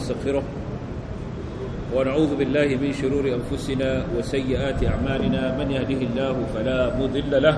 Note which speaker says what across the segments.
Speaker 1: ونستغفره ونعوذ بالله من شرور أنفسنا وسيئات أعمالنا من يهده الله فلا مضل له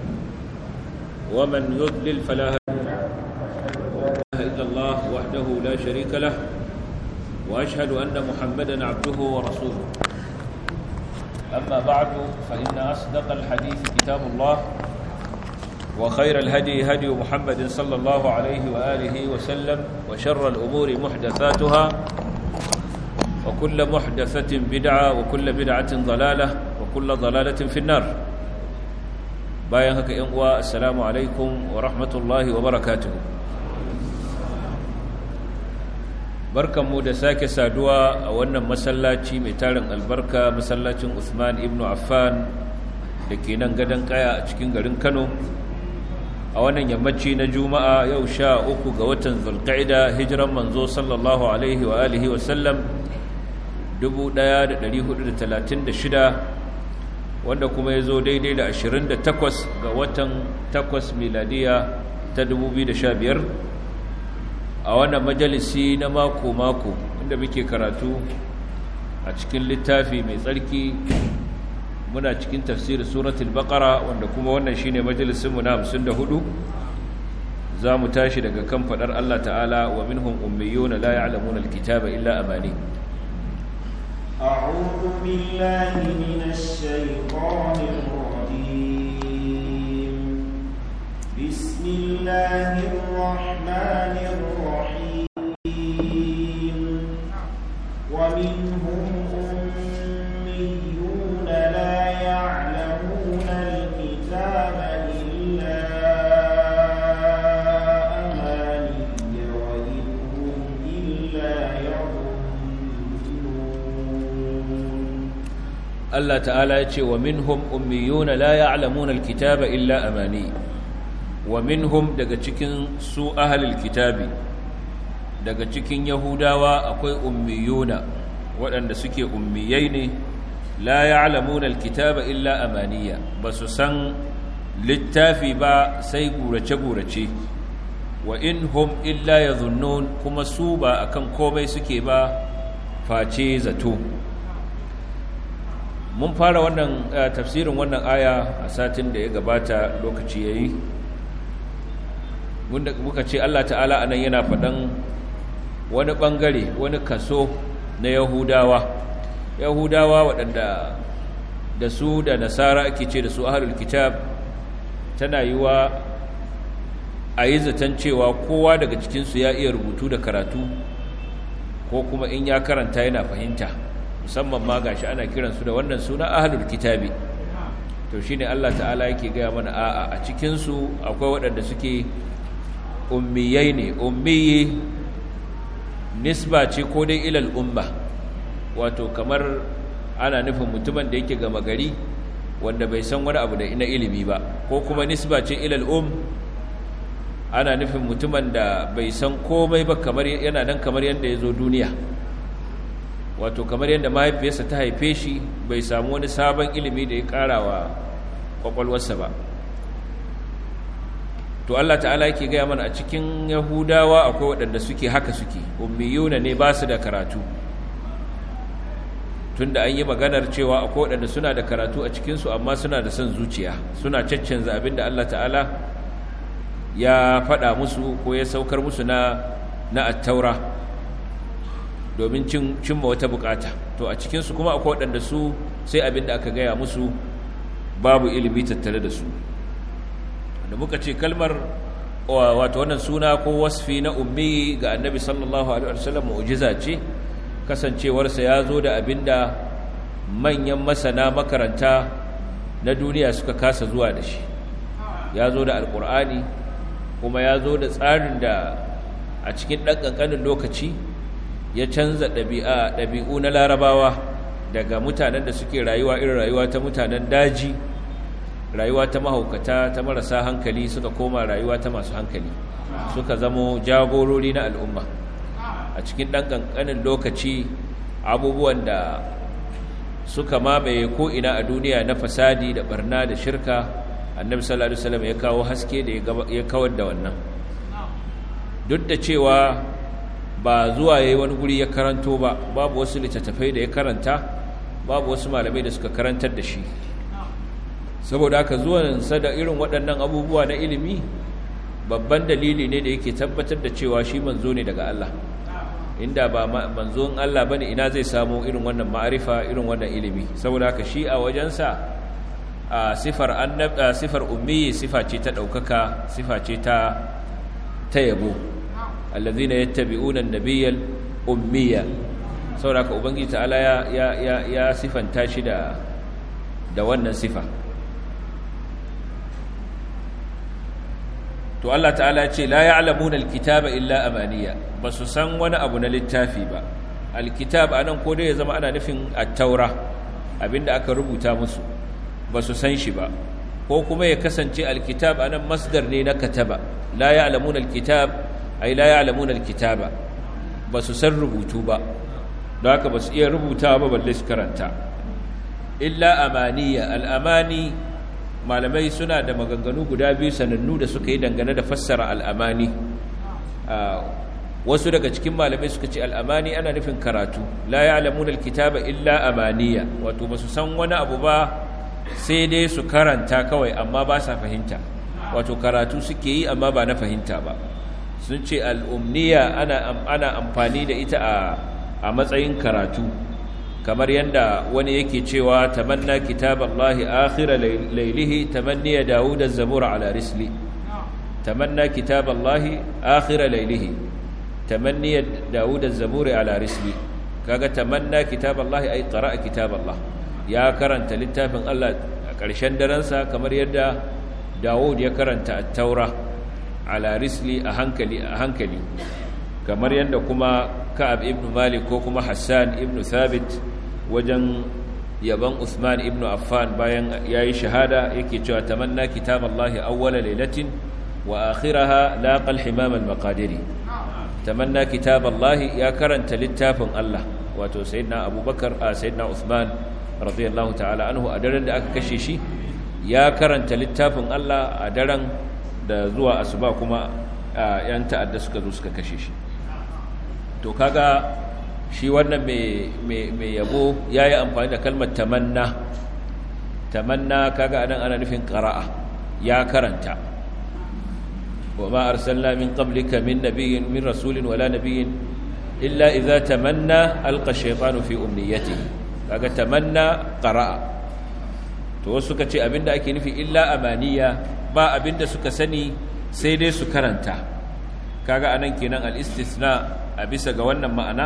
Speaker 1: ومن يضلل فلا هادي له إلا الله وحده لا شريك له وأشهد أن محمدا عبده ورسوله أما بعد فإن أصدق الحديث كتاب الله وخير الهدي هدي محمد صلى الله عليه وآله وسلم وشر الأمور محدثاتها وكل محدثة بدعة وكل بدعة ضلالة وكل ضلالة في النار باين هكا ينقوى السلام عليكم ورحمة الله وبركاته barkan mu da sake saduwa a wannan masallaci mai tarin albarka masallacin Uthman ibn Affan da ke nan gadon kaya a cikin garin Kano a wannan yammaci na juma'a yau sha uku ga watan zulqa'ida hijiran manzo sallallahu alaihi wa alihi wa sallam 1436 wanda kuma ya zo daidai da 28 ga watan 8 miladiya ta 2015 a wannan majalisi na mako-mako inda muke karatu a cikin littafi mai tsarki muna cikin tafsirin suratul baqara wanda kuma wannan shine majalisin mu na 54 zamu tashi daga kan fadar Allah ta'ala wa minhum ummiyuna la ya'lamuna alkitaba illa amani
Speaker 2: أعوذ بالله من الشيطان الرجيم بسم الله الرحمن الرحيم ومنهم أميون لا يعلمون الكتاب إلا أماني وإن هم إلا يظنون
Speaker 1: Allah ta'ala ya ce wa minhum ummiyuna la ya'lamuna alkitaba illa amani wa minhum daga cikin su ahlul kitabi daga cikin yahudawa akwai ummiyuna waɗanda suke ummiyai ne la ya'lamuna alkitaba illa amaniya basu san littafi ba sai gurace-gurace wa in hum illa yadhunnun kuma su ba akan komai suke ba face zato mun fara wannan tafsirin wannan aya a satin da ya gabata lokaci yayi wanda muka ce Allah ta'ala anan yana faɗan wani ɓangare wani kaso na yahudawa yahudawa waɗanda da su da nasara ake ce da su ahlul kitab tana yi wa a yi zaton cewa kowa daga cikinsu ya iya rubutu da karatu ko kuma in ya karanta yana fahimta musamman ma gashi ana kiransu da wannan suna ahlul kitabi to shine Allah ta'ala yake gaya mana a'a a cikinsu akwai waɗanda suke ummiyai ne ummiyi nisba ce ko dai ilal umma wato kamar ana nufin mutumin da yake gama gari wanda bai san wani abu da ina ilimi ba ko kuma nisba ce ilal um ana nufin mutumin da bai san komai ba kamar yana nan kamar yadda ya zo duniya wato kamar yadda mahaifiyarsa ta haife shi bai samu wani sabon ilimi da ya ƙara wa ƙwaƙwalwarsa ba to Allah ta'ala yake gaya mana a cikin yahudawa akwai waɗanda suke haka suke ummiyuna ne ba su da karatu tunda an yi maganar cewa akwai waɗanda suna da karatu a cikinsu amma suna da son zuciya suna caccanza abin da Allah ta'ala ya faɗa musu ko ya saukar musu na na attaura domin cimma wata bukata to a cikinsu kuma akwai waɗanda su sai abin da aka gaya musu babu ilimi tattare da su da muka ce kalmar wato wannan suna ko wasfi na ummi ga annabi sallallahu alaihi wasallam mu'jiza ce kasancewarsa ya zo da abin da manyan masana makaranta na duniya suka kasa zuwa da shi ya zo da alkur'ani kuma ya zo da tsarin da a cikin ɗan ƙanƙanin lokaci ya canza ɗabi'u na larabawa daga mutanen da suke rayuwa irin rayuwa ta mutanen daji rayuwa ta mahaukata ta marasa hankali suka koma rayuwa ta masu hankali suka zamo jagorori na al'umma a cikin ɗan ƙanƙanin lokaci abubuwan da suka mamaye ko'ina a duniya na fasadi da barna da shirka annabi sallallahu alaihi wasallam ya kawo haske da ya kawar da wannan duk da cewa ba zuwa yayi wani guri ya karanto ba babu wasu littattafai da ya karanta babu wasu malamai da suka karantar da shi saboda haka zuwansa da irin waɗannan abubuwa na ilimi babban dalili ne da yake tabbatar da cewa shi manzo ne daga Allah inda ba manzon Allah bane ina zai samu irin wannan ma'arifa irin wannan ilimi saboda haka shi a wajensa a sifar annab sifar ummi sifa ce ta daukaka sifa ce ta ta yabo allazina yattabi'una an-nabiyyal ummiya saboda haka ubangiji ta'ala ya ya ya sifanta shi da da wannan sifa to Allah ta'ala ce la ya'lamuna alkitaba illa amaniya basu san wani abu na littafi ba alkitab anan ko dai ya zama ana nufin at-taura abinda aka rubuta musu basu san shi ba ko kuma ya kasance alkitab anan masdar ne na kataba la ya'lamuna alkitab ay la ya'lamuna alkitaba basu san rubutu ba don haka basu iya rubutawa ba balle su karanta illa amaniya al-amani malamai suna da maganganu guda biyu sanannu da suka yi dangane da fassara al'amani wasu daga cikin malamai suka ce al'amani ana nufin karatu la ya alamun alkitaba illa amaniya wato ba su san wani abu ba sai dai su karanta kawai amma ba sa fahimta wato karatu suke yi amma ba na fahimta ba sun ce al'umniya ana amfani da ita a matsayin karatu kamar yadda wani yake cewa tamanna kitaballahi akhira laylihi tamanniya daud az-zabur ala risli tamanna kitaballahi akhira laylihi tamanniya daud az-zabur ala risli kaga tamanna kitaballahi ay qara'a kitaballah ya karanta littafin Allah a ƙarshen daren sa kamar yadda Dawud ya karanta at-taura ala risli a hankali a hankali kamar yadda kuma Ka'ab ibn Malik ko kuma Hassan ibn Thabit wajen yaban Usman ibn Affan bayan yayi shahada yake cewa tamanna kitaballahi awwala lailatin wa akhiraha laqal himam al-maqadiri tamanna kitaballahi ya karanta littafin Allah wato sayyidina Abubakar a sayyidina Usman radiyallahu ta'ala anhu a daren da aka kashe shi ya karanta littafin Allah a daren da zuwa asuba kuma yan ta'adda suka zo suka kashe shi to kaga shi wannan mai yabo ya yi amfani da kalmar tamanna tamanna kaga anan ana nufin ƙara'a ya karanta wa ma arsalna min qablika min nabiyyin min rasulin wala nabiyyin illa idza tamanna alqa shaytanu fi umniyatihi kaga tamanna qara'a to wasu suka ce abinda ake nufi illa amaniya ba abinda suka sani sai dai su karanta kaga anan kenan al-istisna a bisa ga wannan ma'ana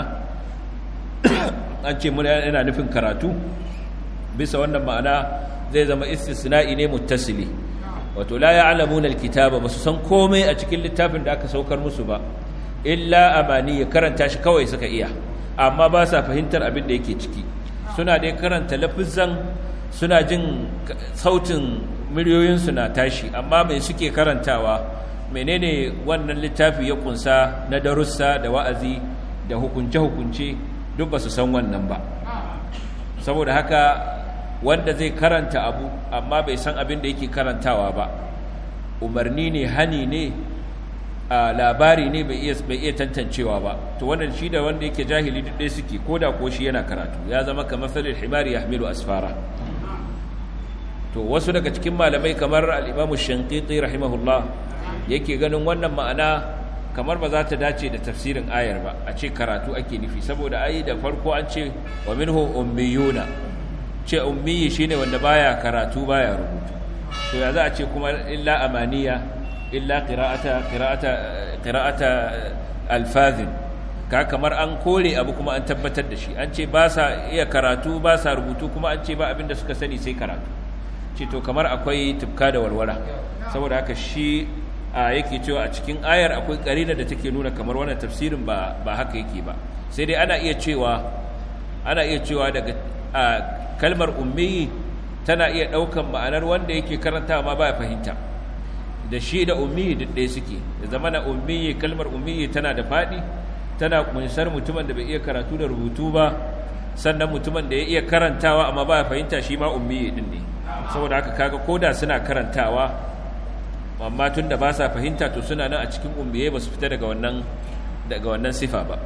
Speaker 1: an ce muna yana nufin karatu bisa wannan ma'ana zai zama istisna'i ne muttasili wato la ya'lamuna alkitaba basu san komai a cikin littafin da aka saukar musu ba illa amani ya karanta shi kawai suka iya amma ba sa fahimtar abin da yake ciki suna dai karanta lafizan suna jin sautin miliyoyinsu na tashi amma mai suke karantawa menene wannan littafi ya kunsa na darussa da wa'azi da hukunce-hukunce duk ba su san wannan ba saboda haka wanda zai karanta abu amma bai san abin da yake karantawa ba umarni ne hani ne a labari ne bai iya tantancewa ba to wannan shi da wanda yake jahili duk ɗaya suke ko da ko shi yana karatu ya zama kamar salil himari ya hamilu asfara to wasu daga cikin malamai kamar al'imamu shankiti rahimahullah yake ganin wannan ma'ana kamar ba za ta dace da tafsirin ayar ba a ce karatu ake nufi saboda ayi da farko an ce wa minhu ummiyuna ce ummiyi shine wanda baya karatu baya rubutu to ya za a ce kuma illa amaniya illa qira'ata qira'ata qira'ata alfazin ka kamar an kore abu kuma an tabbatar da shi an ce ba sa iya karatu ba sa rubutu kuma an ce ba abin da suka sani sai karatu ce to kamar akwai tufka da walwala saboda haka shi a yake cewa a cikin ayar akwai karina da take nuna kamar wannan tafsirin ba ba haka yake ba sai dai ana iya cewa ana iya cewa daga kalmar ummi tana iya daukan ma'anar wanda yake karanta ma ba fahimta da shi da ummi duk ɗaya suke da zamana ummi kalmar ummi tana da faɗi tana kunsar mutumin da bai iya karatu da rubutu ba sannan mutumin da ya iya karantawa amma ba fahimta shi ma ummi din ne saboda haka kaga koda suna karantawa amma tun da ba sa fahimta to suna nan a cikin ummiye ba su fita daga wannan daga wannan sifa ba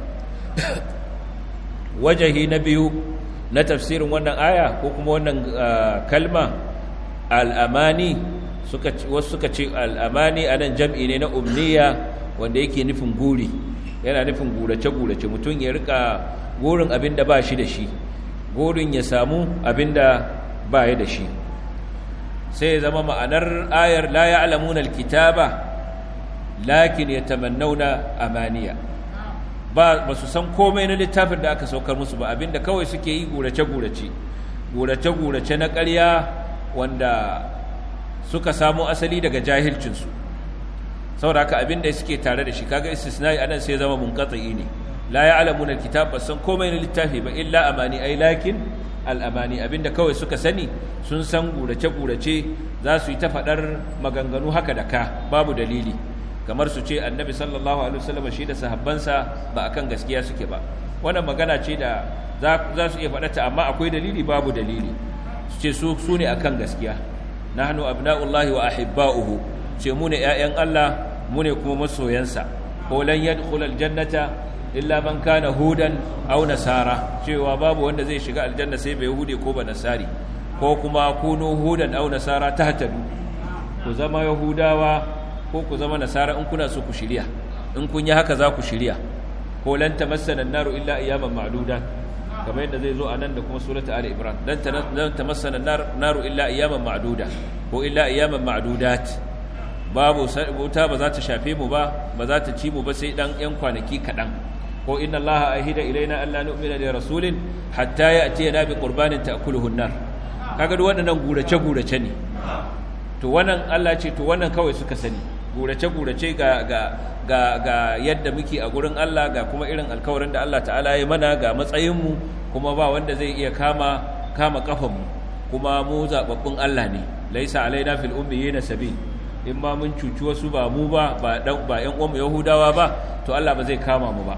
Speaker 1: wajahi na biyu na tafsirin wannan aya ko kuma wannan kalma al'amani wasu suka ce al'amani a nan jam'i ne na umniya wanda yake nufin guri yana nufin gurace-gurace mutum ya rika gurin abin da ba shi da shi gurin ya samu abin da ba ya da shi sai ya zama ma'anar ayar la ya alamunan kitaba lakin ya tamannauna amaniya ba ba su san komai na littafin da aka saukar musu ba abinda kawai suke yi gurace-gurace gurace-gurace na ƙarya wanda suka samo asali daga jahilcinsu saboda haka abinda suke tare da shi kaga istisnai anan sai zama munqati ne la ya'lamuna alkitab ba san komai na littafi ba illa amani ai lakin al'amani abinda kawai suka sani sun san gurace-gurace za su yi ta faɗar maganganu haka da ka babu dalili kamar su ce annabi sallallahu alaihi wasallam shi da sahabbansa ba akan gaskiya suke ba wannan magana ce da za su iya faɗata amma akwai dalili babu dalili su ce su su ne akan gaskiya nahnu abna'ullahi wa ahibba'uhu ce mu ne ƴaƴan Allah mu ne kuma masoyansa ko lan yadkhul aljannata illa man kana hudan aw nasara cewa babu wanda zai shiga aljanna sai bai hude ko ba nasari ko kuma kunu hudan aw nasara tahtadu ku zama yahudawa ko ku zama nasara in kuna so ku shirya in kun yi haka za ku shirya ko lan tamassana an-naru illa ayyaman ma'duda kamar yadda zai zo a nan da kuma surata ali imran lan lan tamassana an-naru illa ayyaman ma'duda ko illa ayyaman ma'dudat babu wuta ba za ta shafe mu ba ba za ta ci mu ba sai dan yan kwanaki kadan ko inna allaha ahida ilaina alla nu'mina li rasulin hatta ya'tiyana bi qurbanin ta'kuluhu an-nar kaga duk waɗannan gurace gurace ne to wannan Allah ce to wannan kawai suka sani gurace-gurace ga, ga, ga, ga yadda muke a gurin Allah ga kuma irin alkawarin da Allah ta'ala ya mana ga matsayinmu kuma ba wanda zai iya kama kama kafanmu kuma mu zababbun Allah ne laisa alaina fil ummiyina sabil in ma mun cuci wasu ba mu ba ba dan ba ƴan uwanmu Yahudawa ba to Allah ba zai kama mu ba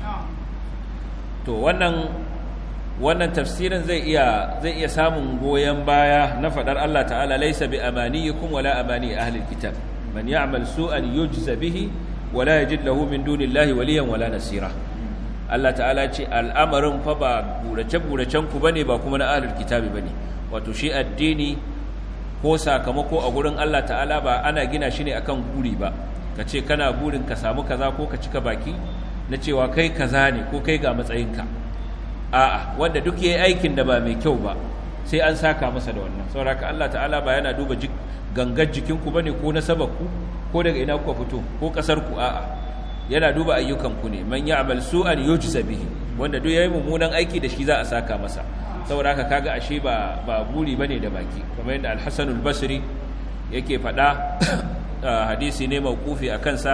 Speaker 1: to wannan wannan tafsirin zai iya zai iya samun goyen baya na fadar Allah ta'ala laisa bi amaniyikum wala amani ahli alkitab man ya'mal su'an yujza bihi wala yajid lahu min dunillahi waliyan wala nasira Allah ta'ala ce al'amarin fa ba burace buracen ku bane ba kuma na ahli alkitabi bane wato shi addini ko sakamako a gurin Allah ta'ala ba ana gina shi ne akan guri ba kace kana burin ka samu kaza ko ka cika baki na cewa kai kaza ne ko kai ga matsayinka a'a wanda duk yayi aikin da ba mai kyau ba sai an saka masa da wannan saboda Allah ta'ala ba yana duba gangar jikinku bane ko nasabarku ko daga ina kuka fito ko kasar ku a'a yana duba ayyukan ku ne man ya'mal su'an yujza bihi wanda duk yayi mummunan aiki da shi za a saka masa saboda haka kaga ashe ba ba buri bane da baki kamar yadda al-Hasan al-Basri yake faɗa hadisi ne mauqufi akan sa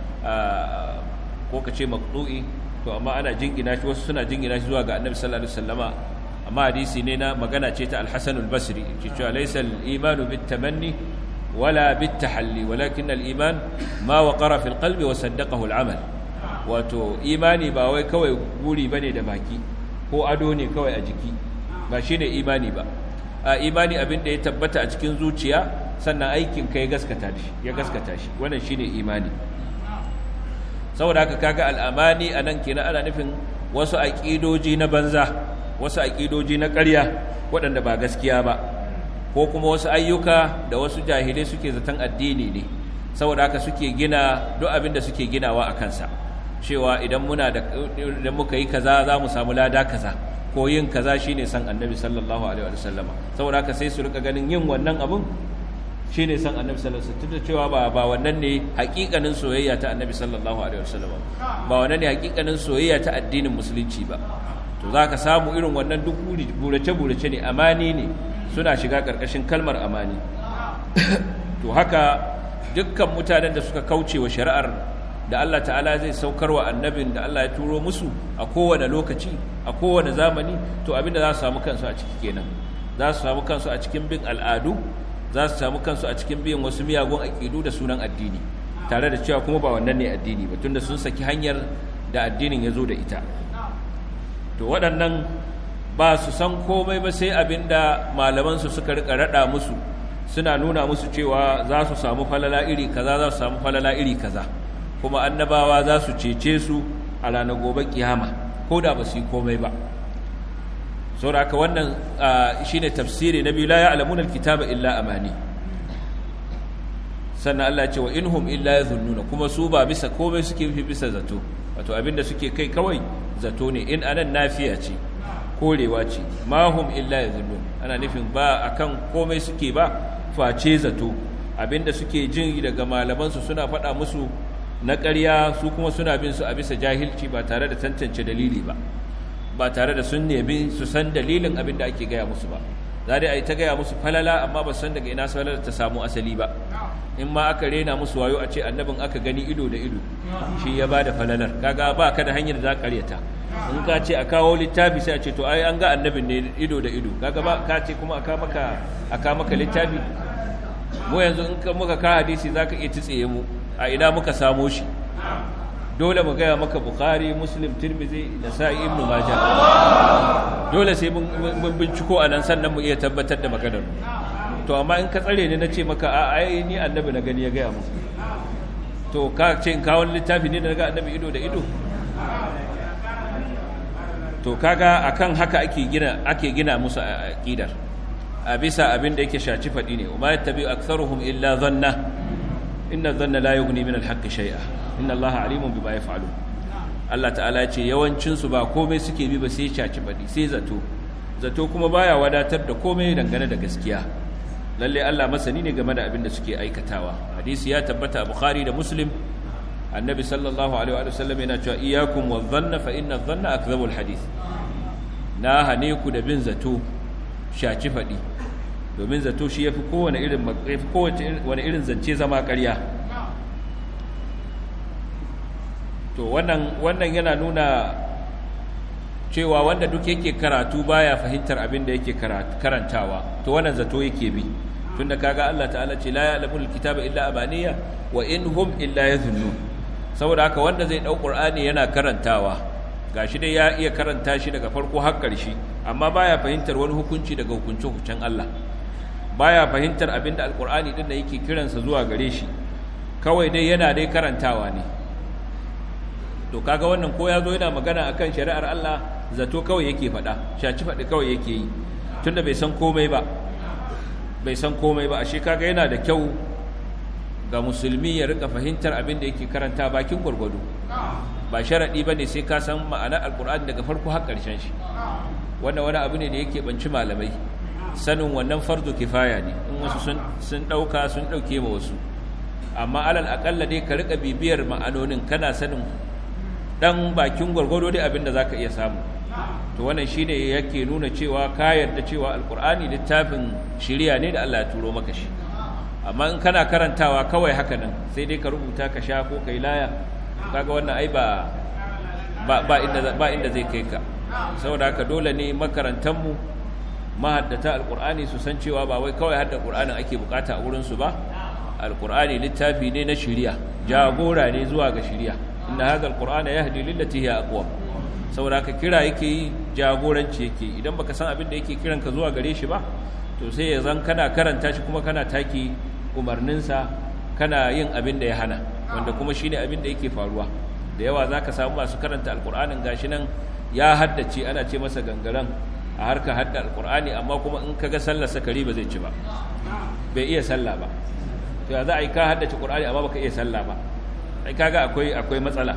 Speaker 1: ko kace maqtu'i to amma ana jingina shi wasu suna jingina shi zuwa ga annabi sallallahu alaihi wasallama amma hadisi ne na magana ce ta al-Hasan al-Basri ce cewa laysa al-imanu bit-tamanni wala bit-tahalli walakin al-iman ma waqara fil qalbi wa saddaqahu al-amal wato imani ba wai kawai guri bane da baki ko ado ne kawai a jiki ba shine imani ba a imani abin da ya tabbata a cikin zuciya sannan aikin kai gaskata shi ya gaskata shi wannan shine imani saboda haka kaga al'amani a nan kenan ana nufin wasu aƙidoji na banza wasu aƙidoji na ƙarya waɗanda ba gaskiya ba ko kuma wasu ayyuka da wasu jahilai suke zaton addini ne saboda haka suke gina duk abin da suke ginawa a kansa cewa idan muna da idan muka yi kaza za mu samu lada kaza ko yin kaza shine san annabi sallallahu alaihi wa sallama saboda haka sai su rika ganin yin wannan abun shi ne san annabi sallallahu alaihi wasallam cewa ba ba wannan ne hakikanin soyayya ta annabi sallallahu alaihi wasallam ba wannan ne hakikanin soyayya ta addinin musulunci ba to zaka samu irin wannan duk burace burace ne amani ne suna shiga karkashin kalmar amani to haka dukkan mutanen da suka kauce wa shari'ar da Allah ta'ala zai saukar wa annabin da Allah ya turo musu a kowane lokaci a kowane zamani to abinda za su samu kansu a ciki kenan za su samu kansu a cikin bin al'adu za su samu kansu a cikin biyan wasu miyagun aƙidu da sunan addini tare da cewa kuma ba wannan ne addini ba tunda sun saki hanyar da addinin ya zo da ita to waɗannan ba su san komai ba sai abin da malamansu suka rika raɗa musu suna nuna musu cewa za su samu falala iri kaza za su samu falala iri kaza kuma annabawa za su cece su a ranar gobe kiyama ko da ba su yi komai ba saboda haka wannan shine tafsiri na biyu la ya'lamuna alkitaba illa amani sannan Allah ya ce wa inhum illa yadhunnuna kuma su ba bisa komai suke fi bisa zato wato abinda suke kai kawai zato ne in anan nafiya ce korewa ce ma hum illa yadhunnun ana nufin ba akan komai suke ba face zato abinda suke jin daga malaman su suna faɗa musu na ƙarya su kuma suna bin su a bisa jahilci ba tare da tantance dalili ba ba tare da sun nemi su san dalilin abinda ake gaya musu ba za dai a yi ta gaya musu falala amma ba san daga ina falala ta samu asali ba in ma aka rena musu wayo a ce annabin aka gani ido da ido shi ya ba da falalar kaga ba ka da hanyar za ka karyata in ka ce a kawo littafi sai a ce to ai an ga annabin ne ido da ido kaga ba ka ce kuma aka maka aka maka littafi mu yanzu in ka muka ka hadisi zaka iya tsiye mu a ina muka samo shi dole mu gaya maka bukhari muslim tirmidhi da sa'i ibnu majah dole sai mun binciko anan sannan mu iya tabbatar da maganar mu to amma in ka tsare ni na ce maka a ai ni annabi na gani ya gaya mu to ka ce in kawo littafi ne da ga annabi ido da ido to kaga akan haka ake gina ake gina musu aqidar a bisa abin da yake shaci fadi ne umma yattabi aktharuhum illa dhanna inna dhanna la yughni min al-haqqi shay'a inna allaha alimun bima yaf'alun Allah ta'ala ya ce yawancin su ba komai suke bi ba sai shaci fadi sai zato zato kuma baya wadatar da komai dangane da gaskiya lalle Allah masani ne game da abin da suke aikatawa hadisi ya tabbata a bukhari da muslim annabi sallallahu alaihi wa sallam yana cewa iyyakum wadh-dhanna fa inna adh-dhanna akdhabul hadith na hane ku da bin zato shaci fadi domin zato shi yafi kowane irin yafi kowace wani irin zance zama ƙarya to wannan wannan yana nuna cewa wanda duk yake karatu baya fahimtar abin da yake karantawa to wannan zato yake bi tunda kaga Allah ta'ala ce la ya'lamul kitaba illa abaniya wa in hum illa yadhunnun saboda haka wanda zai dau qur'ani yana karantawa gashi dai ya iya karanta shi daga farko har ƙarshe amma baya fahimtar wani hukunci daga hukuncin hukuncin Allah baya fahimtar abin da alqur'ani din da yake kiransa zuwa gare shi kawai dai yana dai karantawa ne to kaga wannan ko ya zo yana magana akan shari'ar Allah zato kawai yake faɗa shaci faɗi kawai yake yi tunda bai san komai ba bai san komai ba ashe kaga yana da kyau ga musulmi ya rika fahimtar abin da yake karanta bakin gwargwado ba sharaɗi ba ne sai ka san ma'anar alkur'ani daga farko har ƙarshen shi wannan wani abu ne da yake banci malamai sanin wannan fardu kifaya ne in wasu sun ɗauka sun ɗauke ma wasu amma alal aƙalla dai ka rika bibiyar ma'anonin kana sanin dan bakin gwargwado dai abinda zaka iya samu to wannan shine yake nuna cewa ka yarda cewa alqur'ani littafin shiriya ne da Allah ya turo maka shi amma in kana karantawa kawai haka nan sai dai ka rubuta ka sha ko kai laya kaga wannan ai ba ba inda ba inda zai kai ka saboda haka dole ne makarantan mu mahaddata alqur'ani su san cewa ba wai kawai hadda qur'anin ake bukata a wurin su ba alqur'ani littafi ne na shiriya jagora ne zuwa ga shiriya inna hadha alqur'ana yahdi lillati hiya aqwam saboda ka kira yake yi jagoranci yake idan baka san abin da yake kiran ka zuwa gare shi ba to sai ya zan kana karanta shi kuma kana taki umarninsa kana yin abin da ya hana wanda kuma shine abin da yake faruwa da yawa zaka samu masu karanta alqur'anin gashi nan ya haddace ana ce masa gangaran a harka hadda alqur'ani amma kuma in kaga sallar sakari ba zai ci ba bai iya sallah ba to ya za a yi ka haddace qur'ani amma baka iya sallah ba ai kaga akwai akwai matsala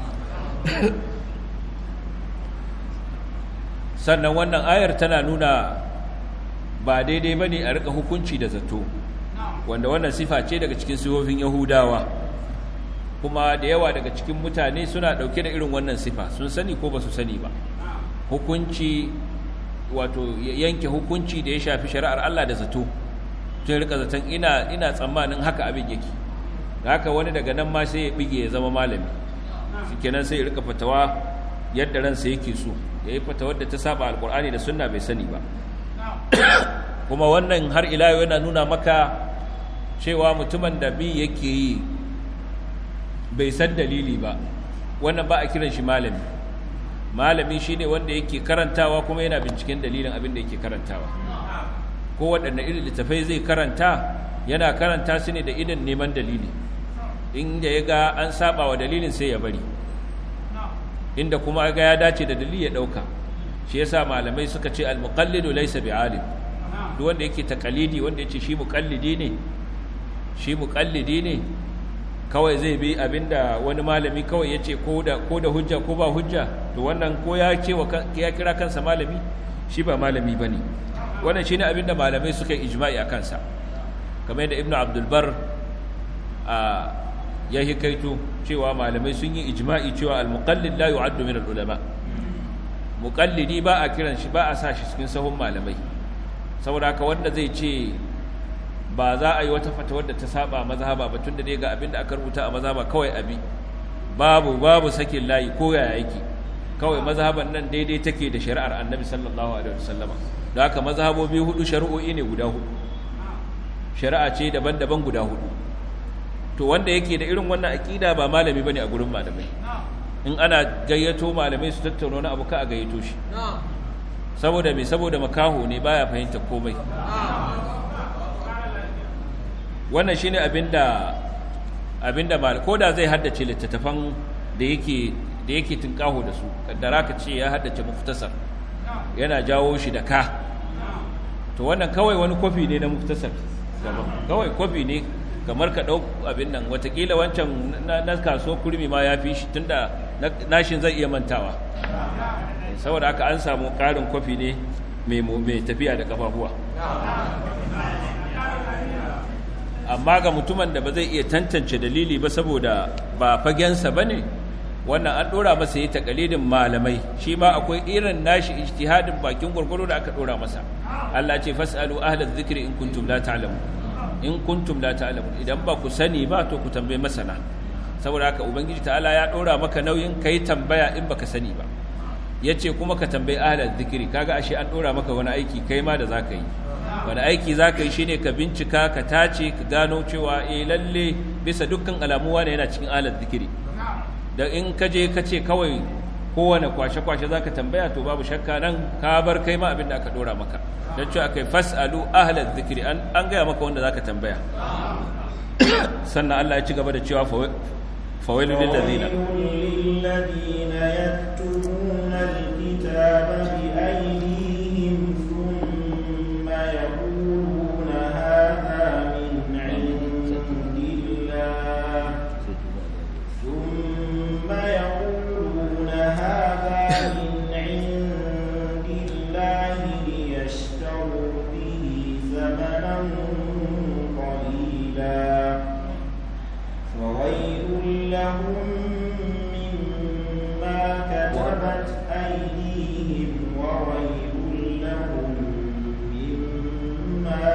Speaker 1: sannan wannan ayar tana nuna ba daidai bane a rika hukunci da zato wanda wannan sifa ce daga cikin sifofin yahudawa kuma da yawa daga cikin mutane suna dauke da irin wannan sifa sun sani ko ba su sani ba hukunci wato yanke hukunci da ya shafi shari'ar Allah da zato tun rika zaton ina ina tsammanin haka abin yake haka wani daga nan ma sai ya bige ya zama malami shikenan sai ya rika fatawa yadda ransa yake so yayi fatawar da ta saba alqur'ani da sunna bai sani ba kuma wannan har ila yau yana nuna maka cewa mutumin da bi yake yi bai san dalili ba wannan ba a kiran shi malami malami shine wanda yake karantawa kuma yana binciken dalilin abin da yake karantawa ko waɗanne irin littafai zai karanta yana karanta su ne da idan neman dalili inda ya ga an saba wa dalilin sai ya bari inda kuma ga ya dace da dalili ya dauka shi yasa malamai suka ce al-muqallidu laysa bi'alim duk wanda yake taqalidi wanda yace shi muqallidi ne shi muqallidi ne kawai zai bi abinda wani malami kawai yace ko da ko da hujja ko ba hujja to wannan ko ya ce wa ya kira kansa malami shi ba malami bane wannan shine abinda malamai suka yi ijma'i a kansa kamar yadda ibnu abdul bar a ya hikaito cewa malamai sun yi ijma'i cewa al-muqallid la yu'addu min al-ulama muqallidi ba a kiran shi ba a sa shi cikin sahun malamai saboda haka wanda zai ce ba za a yi wata fatawar da ta saba mazhaba ba tunda dai ga abin da aka rubuta a mazhaba kawai abi babu babu sakin layi ko yaya yake kawai mazhaban nan daidai take da shari'ar annabi sallallahu alaihi wasallama da haka mazhabobi hudu shari'o'i ne guda hudu shari'a ce daban-daban guda hudu to wanda yake da irin wannan aqida ba malami bane a gurin malamai in ana gayyato malamai su tattauna wani abu ka a gayyato shi saboda me saboda makaho ne baya fahimta komai wannan shine abinda abinda mal ko da zai haddace littattafan da yake da yake tunkaho da su kaddara ka ce ya haddace muftasar yana jawo shi da ka to wannan kawai wani kofi ne na muftasar kawai kofi ne kamar ka ɗau abin nan watakila wancan na kaso kurmi ma ya fi shi tunda nashin zai iya mantawa saboda haka an samu ƙarin kwafi ne mai tafiya da ƙafafuwa amma ga mutumin da ba zai iya tantance dalili ba saboda ba fagensa ba ne wannan an ɗora masa yi taƙalidin malamai shi ma akwai irin nashi ijtihadin bakin gwargwaro da aka ɗora masa Allah ce fas'alu ahlaz zikri in kuntum la ta'lamun in kuntum la ta'lamun idan ba ku sani ba to ku tambaye masana saboda haka ubangiji ta'ala ya dora maka nauyin kai tambaya in baka sani ba yace kuma ka tambayi ahlal zikiri kaga ashe an dora maka wani aiki kai ma da zaka yi wani aiki zaka yi shine ka bincika ka tace ka gano cewa eh lalle bisa dukkan alamu wani yana cikin ahlal zikiri da in ka je ka ce kawai kowane kwashe-kwashe zaka tambaya to babu shakka nan ka bar kai ma abin da aka dora maka don cewa kai fas'alu ahlal zikiri an gaya maka wanda zaka tambaya sannan Allah ya ci gaba da cewa fawailu lil ladina
Speaker 2: lilladina yaktubuna alkitaba bi aydihim thumma yaquluna hadha min indillah thumma yaquluna hadha min indillahi liyashtaru bihi thamanan qalila فويل لهم مما كتبت أيديهم وويل لهم مما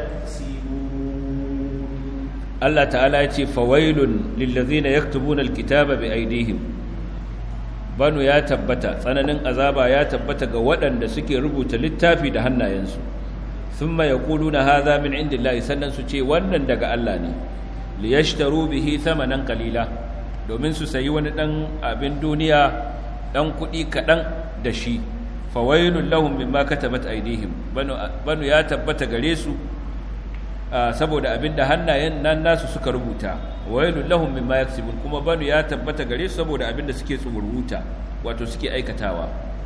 Speaker 2: يكسبون
Speaker 1: Allah ta'ala ya ce fawailun lillazina yaktubuna alkitaba bi aydihim banu ya tabbata tsananin azaba ya tabbata ga waɗanda suke rubuta littafi da hannayensu thumma yaquluna hadha min indillahi sannan su ce wannan daga Allah ne liyashtaru bihi thamanan qalila domin su sayi wani dan abin duniya dan kuɗi kaɗan da shi fawailun lahum mimma katabat aydihim banu banu ya tabbata gare su saboda abin da hannayen nan nasu suka rubuta wailun lahum mimma yaksibun kuma banu ya tabbata gare su saboda abin da suke tsururuta wato suke aikatawa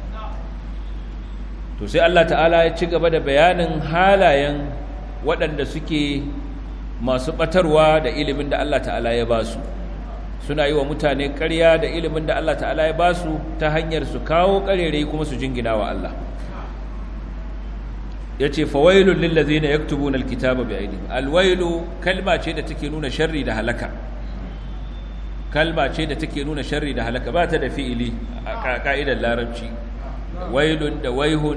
Speaker 1: to sai Allah ta'ala ya ci gaba da bayanin halayen waɗanda suke masu batarwa da ilimin da Allah ta'ala ya ba su suna yi wa mutane ƙarya da ilimin da Allah ta'ala ya ba su ta hanyar su kawo ƙarere kuma su jingina wa Allah ya ce fawailun lillazi na yaktubuna alkitaba bi aidihim alwailu kalma ce da take nuna sharri da halaka kalma ce da take nuna sharri da halaka ba ta da fi'ili a ka'idar larabci wailun da waihun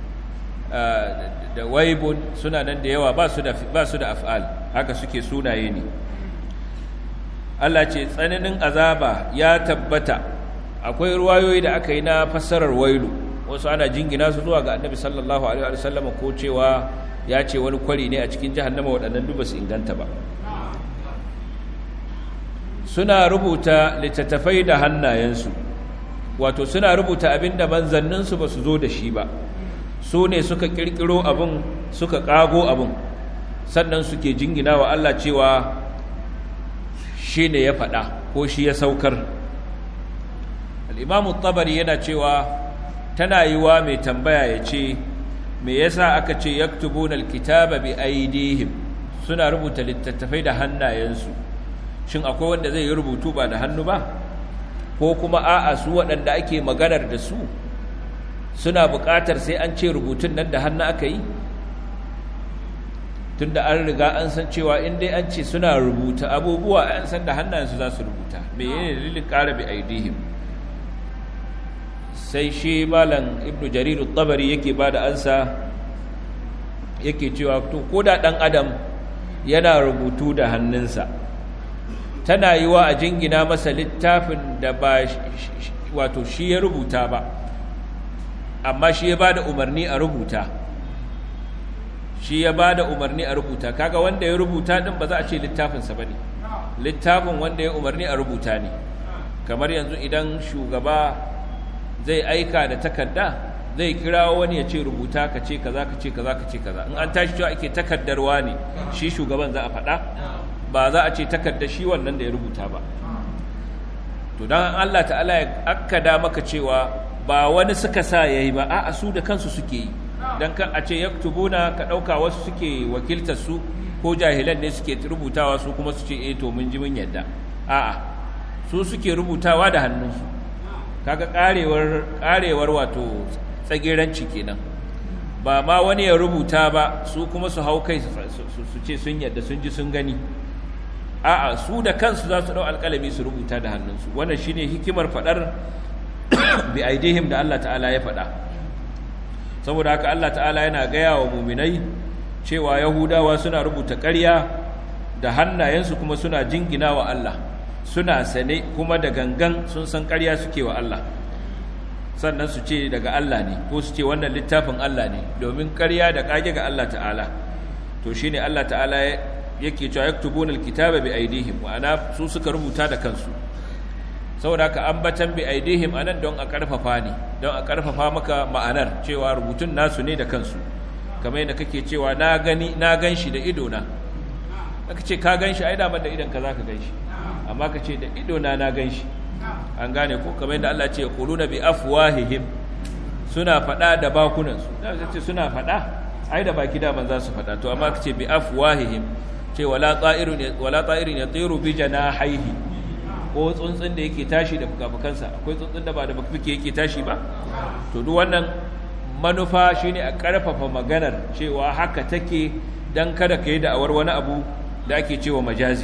Speaker 1: da waibun suna nan da yawa ba su da af'al haka suke sunaye ne Allah ce tsananin azaba ya tabbata akwai ruwayoyi da aka yi na fassarar wailu wasu ana jingina su zuwa ga annabi sallallahu alaihi wa sallam ko cewa ya ce wani kwari ne a cikin jahannama waɗannan duk su inganta ba suna rubuta littattafai da hannayensu wato suna rubuta abin da manzanninsu ba su zo da shi ba su ne suka kirkiro abin suka kago abin sannan suke jingina wa Allah cewa shi ne ya faɗa ko shi ya saukar al'imamu tabari yana cewa tana yi wa mai tambaya ya ce me yasa aka ce yaktubuna alkitaba bi aidihim suna rubuta littattafai da hannayensu shin akwai wanda zai yi rubutu ba da hannu ba ko kuma a'a su waɗanda ake maganar da su suna buƙatar sai an ce rubutun nan da hannu aka yi tunda an riga an san cewa in dai an ce suna rubuta abubuwa an san da hannayensu za su rubuta me ne dalilin ƙara bi aidihim sai shi malam ibnu jarir tabari yake ba da ansa yake cewa to ko da ɗan adam yana rubutu da hannunsa tana yi wa a jingina masa littafin da ba wato shi ya rubuta ba amma shi ya ba da umarni a rubuta shi ya ba da umarni a rubuta kaga wanda ya rubuta din ba za a ce littafinsa ba ne littafin wanda ya umarni a rubuta ne kamar yanzu idan shugaba zai aika da takarda zai kira wani ya ce rubuta ka ce kaza ka ce kaza ka ce kaza in an tashi cewa ake takardarwa ne shi shugaban za a faɗa ba za a ce takardar shi wannan da ya rubuta ba to dan Allah ta'ala ya akkada maka cewa ba wani suka sa yayi ba a'a su da kansu suke yi dan kan a ce yaktubuna ka dauka wasu suke wakiltar su ko jahilan ne suke rubutawa su kuma su ce eh to mun ji mun yadda a'a su suke rubutawa da hannunsu kaga karewar karewar wato tsagiranci kenan ba ma wani ya rubuta ba su kuma su hau kai su ce sun yadda sun ji sun gani a'a su da kansu za su dau alƙalami su rubuta da hannunsu wannan shine hikimar fadar bi aidihim da Allah ta'ala ya fada saboda haka Allah ta'ala yana gaya wa muminai cewa yahudawa suna rubuta ƙarya da hannayensu kuma suna jingina wa Allah suna sane kuma da gangan sun san ƙarya suke wa Allah sannan su ce daga Allah ne ko su ce wannan littafin Allah ne domin ƙarya da ƙage ga Allah ta'ala to shine Allah ta'ala yake cewa yaktubuna alkitaba bi aidihim ma'ana su suka rubuta da kansu saboda haka ambatan bi aidihim anan don a karfafa ne don a karfafa maka ma'anar cewa rubutun nasu ne da kansu kamar yadda kake cewa na gani na ganshi da ido na aka ce ka ganshi ai da da idan ka zaka ganshi amma ka ce da ido na na ganshi an gane ko kamar yadda Allah ce quluna bi afwahihim suna fada da bakunan su da ce suna fada ai da baki da ban za su fada to amma ka ce bi afwahihim ce wala ta'irun wala ta'irin yatiru bi janahihi ko tsuntsun da yake tashi da fukafukansa akwai tsuntsun da ba da fuke yake tashi ba to duk wannan manufa shine a karfafa maganar cewa haka take dan kada kai da awar wani abu da ake cewa majazi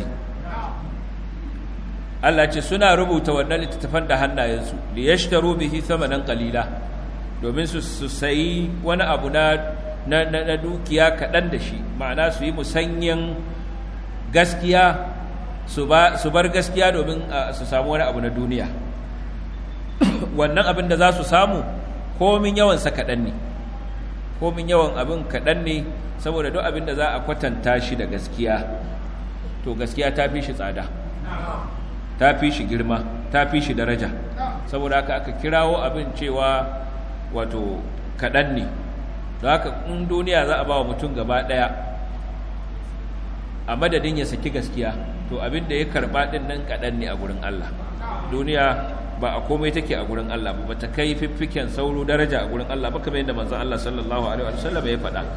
Speaker 1: Allah ce suna rubuta wannan littattafan da hannayensu li yashtaru bihi thamanan qalila domin su su sayi wani abu na na, na dukiya kaɗan da shi ma'ana su yi musanyen gaskiya su bar gaskiya domin su samu wani abu na duniya wannan abin da za su samu komin yawansa kaɗan ne komin yawan abin kaɗan ne saboda duk abin da za a kwatanta shi da gaskiya to gaskiya ta fi shi tsada ta fi shi girma ta fi shi daraja saboda haka aka kirawo abin cewa wato kaɗan ne don haka in duniya za a ba wa mutum gaba ɗaya a madadin ya saki gaskiya to abin da ya karba din nan kaɗan ne a gurin Allah duniya ba a komai take a gurin Allah ba ta kai fiffiken sauro daraja a gurin Allah ba kamar yadda manzon Allah sallallahu alaihi wa sallam ya faɗa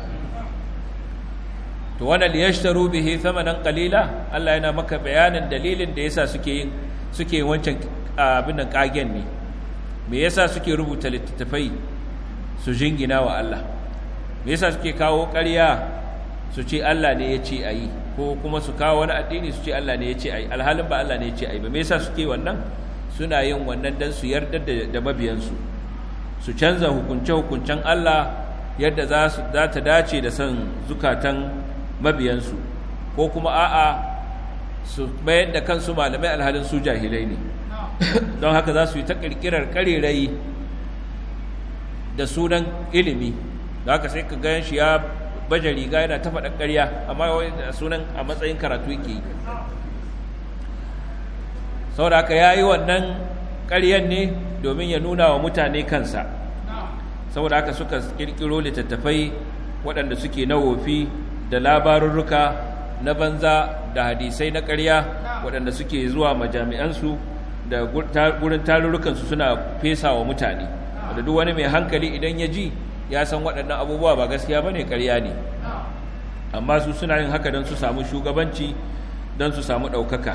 Speaker 1: to wannan liyashtaru bihi thamanan qalila Allah yana maka bayanin dalilin da yasa suke yin suke wancan abin nan kagen ne me yasa suke rubuta littattafai su jingina wa Allah me yasa suke kawo ƙarya su ce Allah ne ya ce a yi ko kuma su kawo wani addini su ce Allah ne ya ce ai alhalin ba Allah ne ya ce ai ba me yasa suke wannan suna yin wannan dan su yarda da mabiyansu su canza hukunce hukuncen Allah yadda za su za ta dace da san zukatan mabiyansu ko kuma a'a su bayar da kansu malamai alhalin su jahilai ne don haka za su yi ta kirkirar karerai da sunan ilimi da haka sai ka gan shi ya baje riga yana ta faɗa ƙarya amma sunan a matsayin karatu yake yi saboda haka ya yi wannan ƙaryan ne domin ya nuna wa mutane kansa saboda haka suka ƙirƙiro littattafai waɗanda suke na wofi da labarurruka na banza da hadisai na ƙarya waɗanda suke zuwa majami'ansu da gurin tarurrukansu suna fesa wa mutane wanda duk wani mai hankali idan ya ji ya san waɗannan abubuwa ba gaskiya ba ne ƙarya ne amma su suna yin haka don su samu shugabanci don su samu ɗaukaka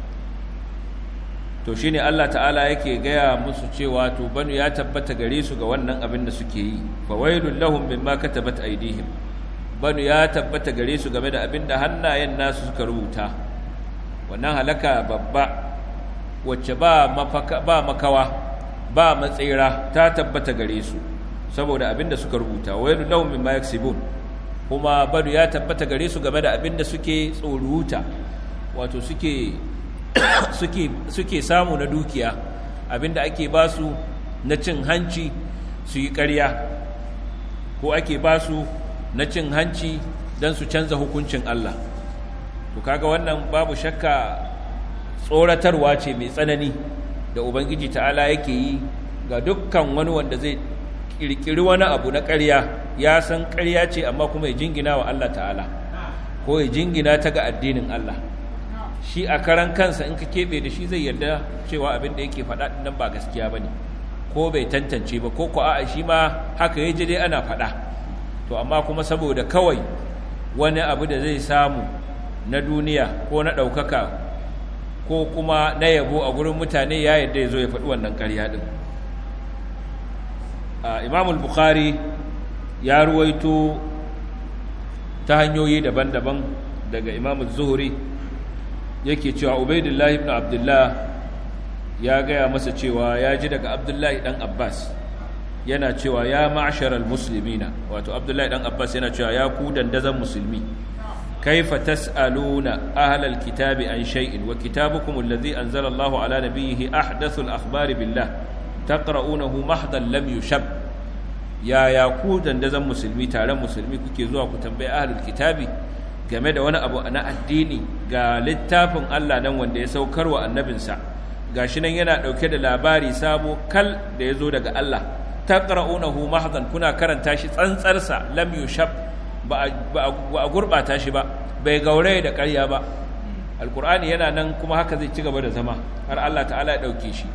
Speaker 1: to shi ne allah ta'ala yake gaya musu cewa to banu ya tabbata gare su ga wannan abin da suke yi fawailun lahum mimma katabat aidihim banu ya tabbata gare su game da abin da hannayen nasu suka rubuta wannan halaka babba wacce ba ba makawa ba matsira ta tabbata gare su saboda abin da suka rubuta wailun lahum mimma yaksibun kuma banu ya tabbata gare su game da abin da suke tsoruta wato suke suke suke samu na dukiya abin da ake ba su na cin hanci su yi ƙarya ko ake ba su na cin hanci don su canza hukuncin Allah to kaga wannan babu shakka tsoratarwa ce mai tsanani da ubangiji ta'ala yake yi ga dukkan wani wanda zai kirkiri wani abu na ƙarya ya san ƙarya ce amma kuma ya jingina wa Allah ta'ala ko ya jingina ta ga addinin Allah shi a karan kansa in ka keɓe da shi zai yarda cewa abin da yake faɗa nan ba gaskiya ba ne ko bai tantance ba ko ko a'a shi ma haka ya ji dai ana faɗa to amma kuma saboda kawai wani abu da zai samu na duniya ko na ɗaukaka ko kuma na yabo a gurin mutane ya yarda ya zo ya faɗi wannan ƙarya ɗin imamul bukhari ya ruwaito ta hanyoyi daban-daban daga imamul zuhuri yake cewa ubaidullah ibn abdullah ya gaya masa cewa ya ji daga abdullahi dan abbas yana cewa ya ma'asharal muslimina wato abdullahi dan abbas yana cewa ya ku dandazan musulmi kaifa tas'aluna ahlal kitabi an shay'in wa kitabukum alladhi anzala Allahu ala nabiyhi ahdathul akhbari billah taqra'unahu mahdan lam yushab ya ya ku dandazan musulmi taron musulmi kuke zuwa ku tambayi ahlul kitabi game da wani abu na addini ga littafin Allah nan wanda ya saukar wa annabinsa gashi nan yana dauke da labari sabo kal da ya zo daga Allah taqra'unahu mahdan kuna karanta shi tsantsarsa lam yushab ba a gurbata shi ba bai gauraye da ƙarya ba alqur'ani yana nan kuma haka zai ci gaba da zama har Allah ta'ala ya dauke shi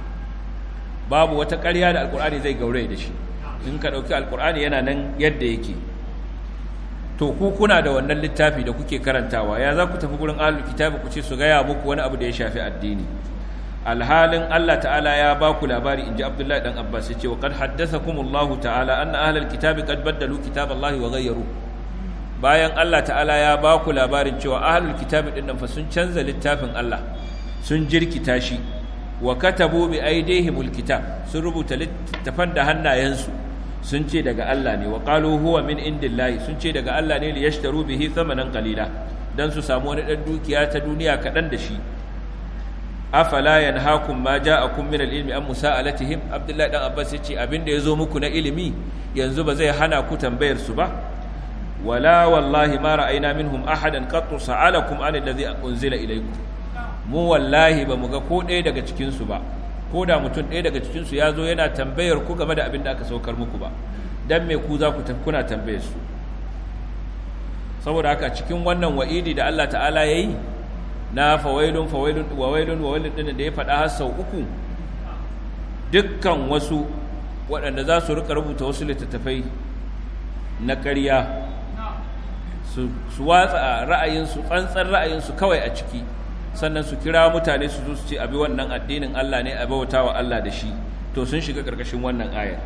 Speaker 1: babu wata ƙarya da alqur'ani zai gauraye da shi in ka dauki alqur'ani yana nan yadda yake to ku kuna da wannan littafi da kuke karantawa ya za ku tafi gurin ahlul kitabi ku ce su gaya muku wani abu da ya shafi addini alhalin Allah ta'ala ya ba ku labari inji Abdullahi dan Abbas yace wa qad haddathakumullahu ta'ala anna ahlul kitabi qad baddalu kitaballahi wa ghayyaru bayan Allah ta'ala ya ba ku labarin cewa ahlul kitabi din nan fa sun canza littafin Allah sun jirkita shi wa katabu bi aydihimul kitab sun rubuta littafan da hannayensu sun ce daga Allah ne wa qalu huwa min indillahi sun ce daga Allah ne li yashtaru bihi thamanan qalila dan su samu wani dan dukiya ta duniya kadan da shi afala yanhaakum ma ja'akum min al-ilmi am musa'alatihim abdullahi dan abbas yace abinda yazo muku na ilimi yanzu ba zai hana ku tambayar su ba wala wallahi ma ra'ayna minhum ahadan qattu sa'alakum an alladhi unzila ilaykum mu wallahi ba mu ga ko ɗaya daga cikin su ba ko da mutum ɗaya daga cikin su yazo yana tambayar ku game da abin da aka saukar muku ba dan me ku za ku kuna tambayar su saboda haka cikin wannan wa'idi da Allah ta'ala yayi na fawailun fawailun wawailun wawailun din da ya faɗa har sau uku dukkan wasu waɗanda za su rika rubuta wasu littattafai na ƙarya su watsa ra'ayinsu tsantsar ra'ayinsu kawai a ciki sannan su kira mutane su zo su ce abi wannan addinin Allah ne a bauta wa Allah da shi to sun shiga ƙarƙashin wannan ayar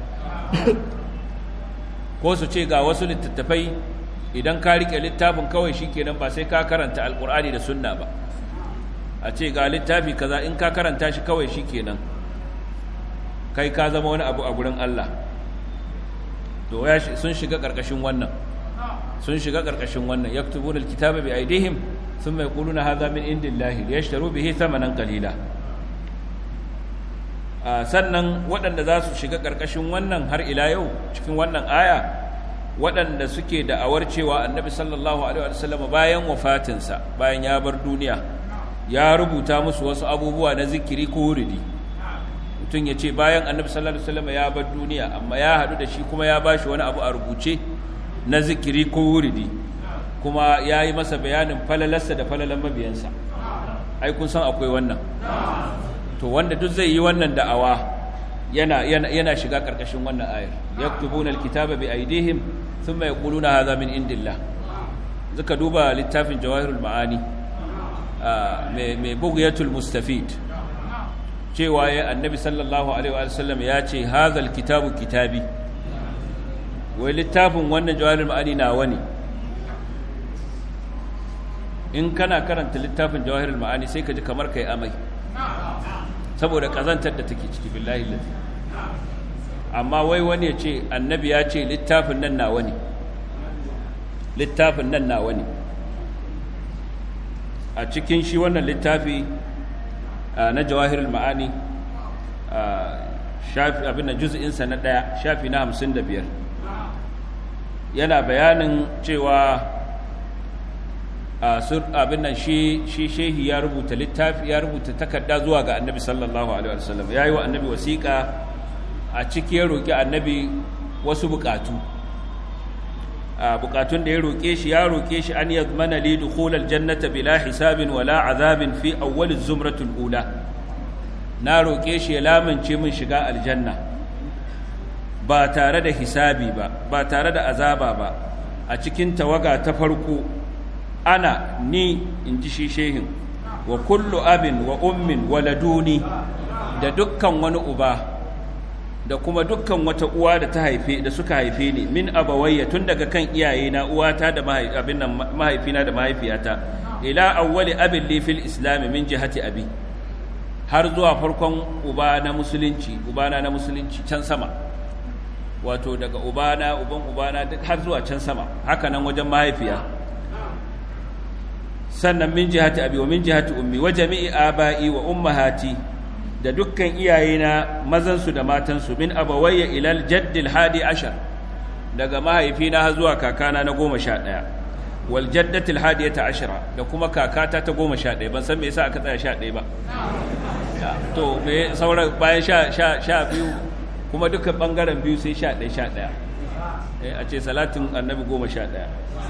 Speaker 1: ko su ce ga wasu littattafai idan ka riƙe littafin kawai shi kenan ba sai ka karanta alƙur'ani da sunna ba a ce ga littafi kaza in ka karanta shi kawai shi kenan kai ka zama wani abu a gurin Allah to ya sun shiga karkashin wannan sun shiga karkashin wannan yaktubuna alkitaba bi aydihim thumma yaquluna hadha min indillahi liyashtaru bihi thamanan qalila sannan waɗanda za su shiga karkashin wannan har ila yau cikin wannan aya waɗanda suke da'awar cewa annabi sallallahu alaihi wasallam bayan wafatinsa bayan ya bar duniya ya rubuta musu wasu abubuwa na zikiri ko wuridi mutum ya ce bayan annabi sallallahu alaihi wasallam ya bar duniya amma ya haɗu da shi kuma ya bashi wani abu a rubuce na zikiri ko wuridi kuma ya yi masa bayanin falalarsa da falalan mabiyansa ai kun san akwai wannan to wanda duk zai yi wannan da'awa yana yana yana shiga karkashin wannan ayar yaktubuna alkitaba bi aydihim thumma yaquluna hadha min indillah zaka duba littafin jawahirul ma'ani mai mai bughyatul mustafid cewa ya annabi sallallahu alaihi wa sallam ya ce hadha alkitabu kitabi wai littafin wannan jawahirul ma'ani nawa ne in kana karanta littafin jawahirul ma'ani sai ka ji kamar kai amai saboda kazantar da take ciki billahi lazi amma wai wani ya ce annabi ya ce littafin nan nawa ne littafin nan nawa ne a cikin shi wannan littafi na jawahirul ma'ani shafi abin da juz'insa na ɗaya shafi na hamsin da biyar yana bayanin cewa abin nan shi shehi ya rubuta littafi ya rubuta takarda zuwa ga annabi sallallahu alaihi wasallam ya yi wa annabi wasiƙa a ciki ya roƙi annabi wasu buƙatu buƙatun da ya roƙe shi ya roƙe shi an yadmana li dukhul aljannata bila hisabin wala azabin fi awwal zumratul ula na roƙe shi ya lamince min shiga aljanna ba tare da hisabi ba ba tare da azaba ba a cikin tawaga ta farko ana ni in ji shi shehin wa kullu abin wa ummin waladuni da dukkan wani uba da kuma dukkan wata uwa da ta haife da suka haife ni min abawayya tun daga kan iyayena uwata da abin nan mahaifina da mahaifiyata ila awwali abin li fil islam min jihati abi har zuwa farkon uba na musulunci ubana na musulunci can sama wato daga ubana uban ubana duk har zuwa can sama haka nan wajen mahaifiya sannan min jihati abi wa min jihati ummi wa jami'i aba'i wa ummahati da dukkan iyayena mazansu da matansu min abawayya ilal jaddil hadi ashar daga mahaifina har zuwa kakana na goma sha ɗaya wal jaddatil hadiyata ashara da kuma kakata ta goma sha ɗaya ban san me yasa aka tsaya sha ɗaya ba to me sauran bayan sha sha sha biyu kuma duka bangaren biyu sai sha ɗaya sha ɗaya a ce salatin annabi goma sha ɗaya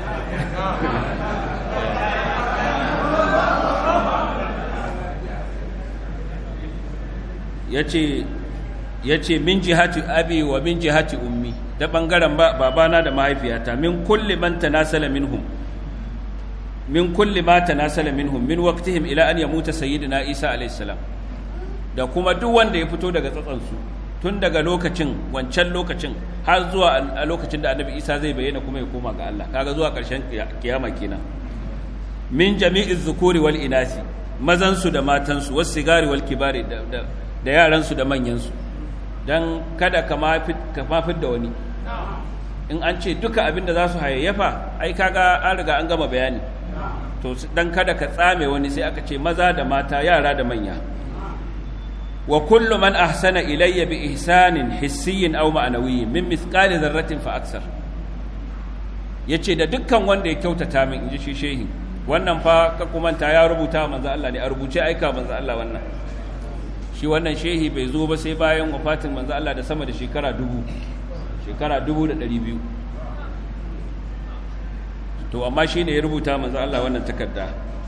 Speaker 1: ya ce min jihati abi wa min jihati ummi da ɓangaren babana da mahaifiyata min kulli man tanasala minhum min kulli ma tanasala minhum min waqtihim ila an yamuta sayyidina isa alayhi salam da kuma duk wanda ya fito daga tsatsansu tun daga lokacin wancan lokacin har zuwa a lokacin da annabi isa zai bayyana kuma ya koma ga Allah kaga zuwa ƙarshen kiyama kenan min jami'iz zukuri wal inasi mazansu da matansu wasu sigari wal kibari da yaransu da manyansu don kada ka mafid da wani in an ce duka abin da za su hayayyafa ai kaga an riga an gama bayani to don kada ka tsame wani sai aka ce maza da mata yara da manya wa kullu man ahsana ilayya bi ihsanin hissiyin aw ma'nawiyyin min mithqali dharratin fa aksar yace da dukkan wanda ya kyautata min inji shi shehi wannan fa ka kumanta ya rubuta manzo Allah ne a rubuce aika manzo Allah wannan shi wannan shehi bai zo ba sai bayan wafatin manzo Allah da sama da shekara dubu shekara dubu da ɗari biyu to amma shi ne ya rubuta manzo Allah wannan takarda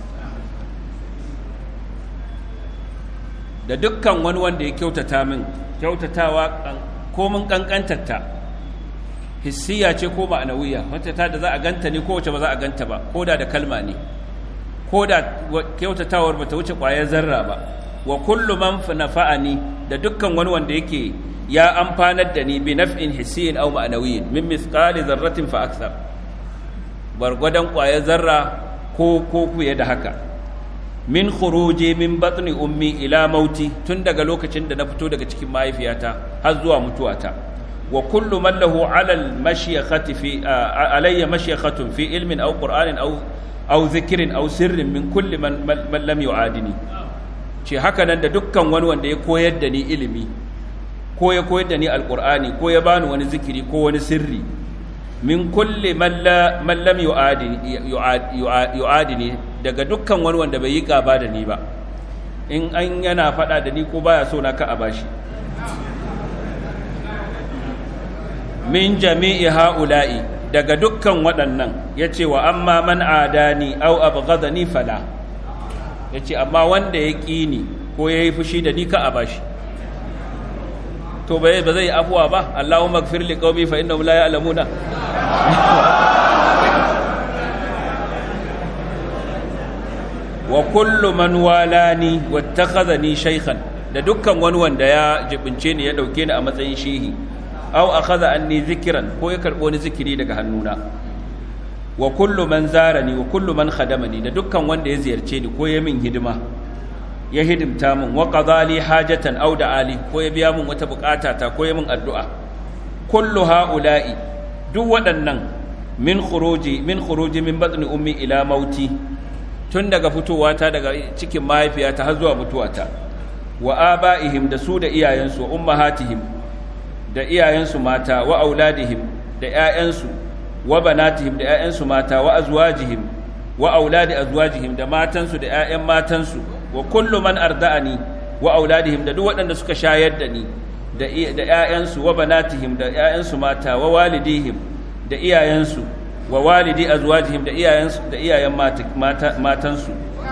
Speaker 1: da dukkan wani wanda ya kyautata min kyautatawa komin kankantarta hissiya ce ko ma'anawiya wata ta da za a ganta ne ko wace ba za a ganta ba ko da da kalma ne ko da kyautatawar ba ta wuce ƙwayar zarra ba wa kullu man nafa'ani da dukkan wani wanda yake ya amfanar da ni bi naf'in hissiyin aw ma'anawiyin min mithqali dharratin fa akthar bargwadan ƙwayar zarra ko ko kuye da haka min khuruji min batni ummi ila mauti tun daga lokacin da na fito daga cikin mahaifiyata har zuwa mutuwata wa kullu man lahu ala al-mashyakhati fi alayya mashyakhatun fi ilmin aw qur'anin aw aw dhikrin aw sirrin min kulli man man lam yu'adini ce haka nan da dukkan wani wanda ya koyar da ni ilimi ko ya koyar da ni alqur'ani ko ya bani wani zikiri ko wani sirri min kulli man lam yu'adini daga dukkan wani wanda bai yi gaba da ni ba in an yana faɗa da ni ko baya so na ka a bashi min jami'i ha'ula'i daga dukkan waɗannan ya ce wa amma man adani au abghadani fala yace amma wanda ya ƙi ni ko yayi fushi da ni ka a bashi to bai ba zai afuwa ba Allahumma ighfir li qaumi fa innahum la ya'lamuna wa kullu man walani wattakhadhani shaykhan da dukkan wani wanda ya jibince ni ya dauke ni a matsayin shehi aw akhadha anni zikran ko ya karbo ni zikiri daga hannuna wa kullu man zarani wa kullu man khadamani da dukkan wanda ya ziyarce ni ko ya min hidima ya hidimta min wa qadali hajatan aw da'ali ko ya biya min wata bukata ta ko ya min addu'a kullu haula'i duk waɗannan min khuruji min khuruji min batni ummi ila mauti tun daga fitowata daga cikin mahaifiyata har zuwa mutuwata wa aba'ihim da su da iyayensu wa ummahatihim da iyayensu mata wa auladihim da ƴaƴansu wa banatihim da ƴaƴansu mata wa azwajihim wa auladi azwajihim da matansu da ƴaƴan matansu wa kullu man arda'ani wa auladihim da duk waɗanda suka shayar da ni da da ƴaƴansu wa banatihim da ƴaƴansu mata wa walidihim da iyayensu wa walidi azwajihim da iyayensu da iyayen matansu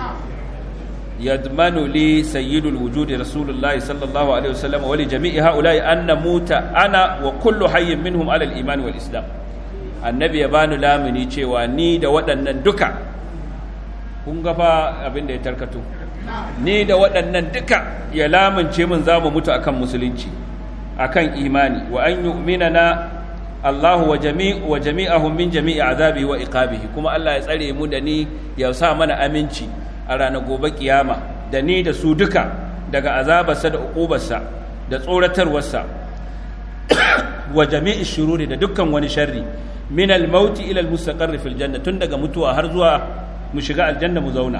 Speaker 1: yadmanu li sayyidul wujudi rasulullahi sallallahu alaihi wasallam wa li jami'i haula'i anna muta ana wa kullu hayyin minhum ala al-iman wal islam annabi ya bani lamuni cewa ni da waɗannan duka kun ga fa abin da ya tarkato ni da waɗannan duka ya lamunce min za mu mutu akan musulunci akan imani wa an yu'minana Allah wa jami'u wa jami'ahum min jami'i azabi wa iqabihi kuma Allah ya tsare mu da ni ya sa mana aminci a ranar gobe kiyama da ni da su duka daga azabarsa da uqubarsa da tsoratarwarsa wa jami'i shururi da dukkan wani sharri min al-maut ila al-mustaqarr fil janna tun daga mutuwa har zuwa mu shiga aljanna mu zauna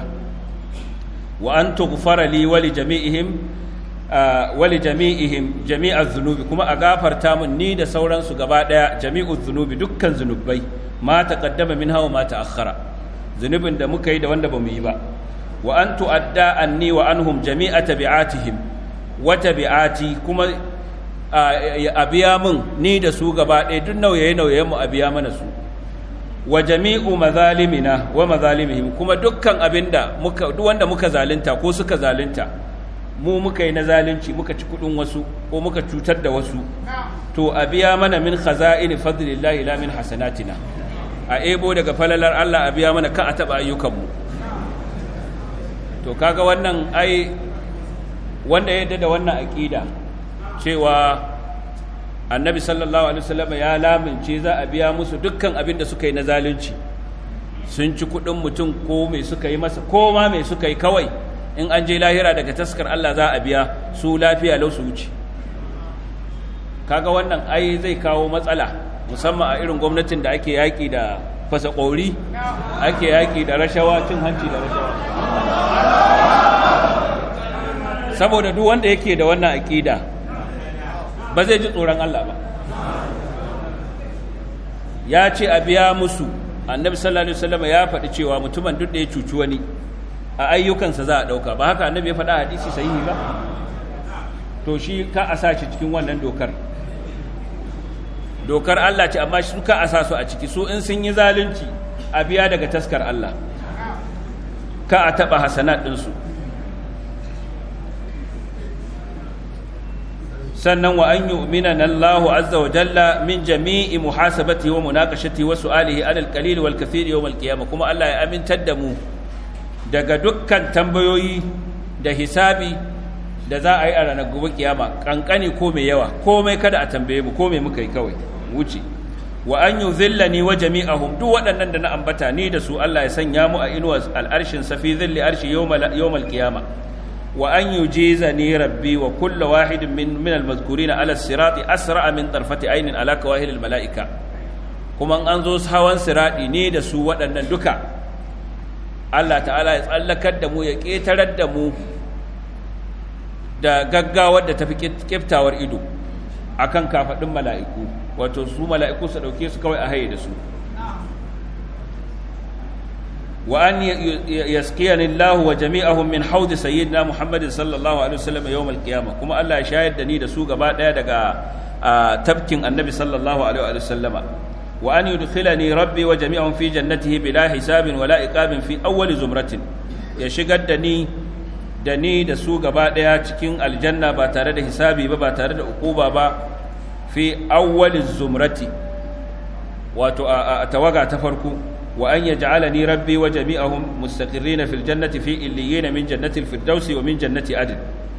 Speaker 1: wa an tughfara li wa li jami'ihim wali jami'ihim jami'az zunubi kuma a gafarta mun ni da sauransu gaba daya jami'uz zunubi dukkan zunubai ma taqaddama minha wa ma ta'akhkhara zunubin da muka yi da wanda bamu yi ba wa an tu'adda anni wa anhum jami'a tabi'atihim wa tabi'ati kuma a biya mun ni da su gaba daya duk nauyaye nauyayen mu a biya mana su wa jami'u mazalimina wa mazalimihim kuma dukkan abinda muka duk wanda muka zalunta ko suka zalunta mu muka yi na zalunci muka ci kudin wasu ko muka cutar da wasu to a biya mana min khaza'ini fadlillahi la min hasanatina a ebo daga falalar Allah a biya mana kan a taba ayyukanmu to kaga wannan ai wanda ya yadda da wannan aqida cewa annabi sallallahu alaihi wasallam ya lamince za a biya musu dukkan abin da suka yi na zalunci sun ci kudin mutum ko mai suka yi masa ko ma mai suka yi kawai in an je lahira daga taskar Allah za a biya su lafiya lau su wuce kaga wannan ai zai kawo matsala musamman a irin gwamnatin da ake yaƙi da fasa ƙori ake yaƙi da rashawa cin hanci da rashawa saboda duk wanda yake da wannan aƙida ba zai ji tsoron Allah ba ya ce a biya musu annabi sallallahu alaihi wasallam ya faɗi cewa mutumin duk da ya cuci wani a ayyukansa za a ɗauka ba haka annabi ya faɗa hadisi sahihi ba to shi ka a sa shi cikin wannan dokar dokar Allah ce amma su ka a sa su a ciki su in sun yi zalunci a biya daga taskar Allah ka a taɓa hasanat ɗinsu sannan wa an yu'mina Allahu azza wa jalla min jami'i muhasabati wa munaqashati wa su'alihi alal qalil wal kathir yawm al qiyamah kuma Allah ya amintar da mu daga dukkan tambayoyi da hisabi da za a yi a ranar gobe kiyama kankani ko mai yawa komai kada a tambaye mu komai muka yi kawai wuce wa an yuzillani wa jami'ahum duk waɗannan da na ambata ni da su Allah ya sanya mu a inuwa al'arshin sa fi zilli arshi yawmal yawmal qiyama wa an yujizani rabbi wa kullu wahidin min min al-mazkurin ala sirati asra min tarfati aynin ala kawahil al-mala'ika kuma an zo hawan sirati ne da su waɗannan duka Allah ta'ala ya tsallakar da mu ya ƙetarar da mu da gaggawar da tafi kiftawar ido akan kafaɗin mala'iku wato su mala'iku su ɗauke su kawai a haye da su wa an yaskiyani Allah wa jami'ahum min haudi sayyidina Muhammadin sallallahu alaihi wasallam yawm al-qiyamah kuma Allah ya shayar da ni da su gaba ɗaya daga tafkin annabi sallallahu alaihi wasallama وأن يدخلني ربي وجميعهم في جنته بلا حساب ولا إقاب في أول زمرة ya shigar da ni da ni da su gaba daya cikin aljanna ba tare da hisabi ba ba tare da ukuba ba fi awwaliz zumrati wato a tawaga ta farko wa an yaj'alani rabbi wa jami'ahum mustaqirrina fil jannati fi illiyina min jannati al firdausi wa min jannati adn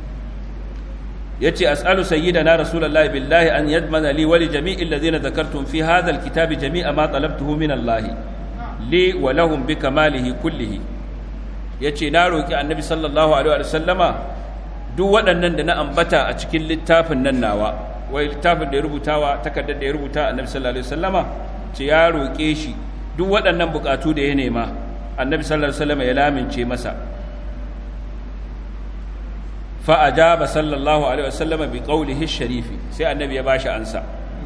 Speaker 1: yace as'alu sayyidana rasulullahi billahi an yadmana li wa li jami'il ladhina dhakartum fi hadha al kitabi jami'a ma talabtuhu min allahi li wa lahum bi kamalihi kullihi yace na roki annabi sallallahu alaihi wa sallama duk waɗannan da na ambata a cikin littafin nan nawa wai littafin da ya rubutawa takardar da ya rubuta annabi sallallahu alaihi wa sallama ce ya roke shi duk waɗannan bukatu da ya nema annabi sallallahu alaihi wa sallama ya lamince masa fa ajaba sallallahu alaihi wa sallama bi qawlihi sharifi sai annabi ya bashi ansa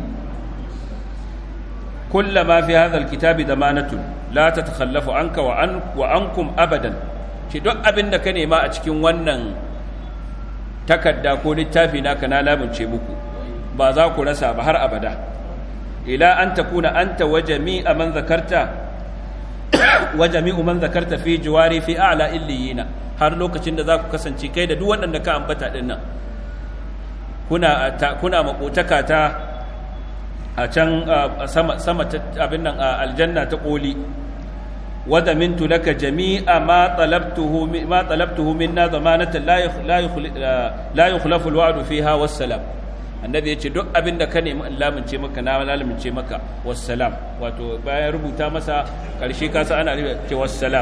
Speaker 1: كلما في هذا الكتاب ضمانة لا تتخلف عنك وعن وعنكم أبدا shi duk abin da ka nema a cikin wannan takarda ko littafi naka na lamunce muku ba za ku rasa ba har abada ila an takuna anta wa jami'a man zakarta wa jami'u man zakarta fi jiwari fi a'la illiyina har lokacin da za ku kasance kai da duk waɗanda ka ambata din nan kuna kuna makotaka ta a can sama sama abin nan aljanna ta koli wada mintu laka jami'a ma talabtuhu ma talabtuhu minna zamanatan la la yukhlafu alwa'du fiha wassalam annabi yace duk abin da ka nemi lamince maka na lamince maka wassalam wato bayan rubuta masa karshe ka sa ana ce wassalam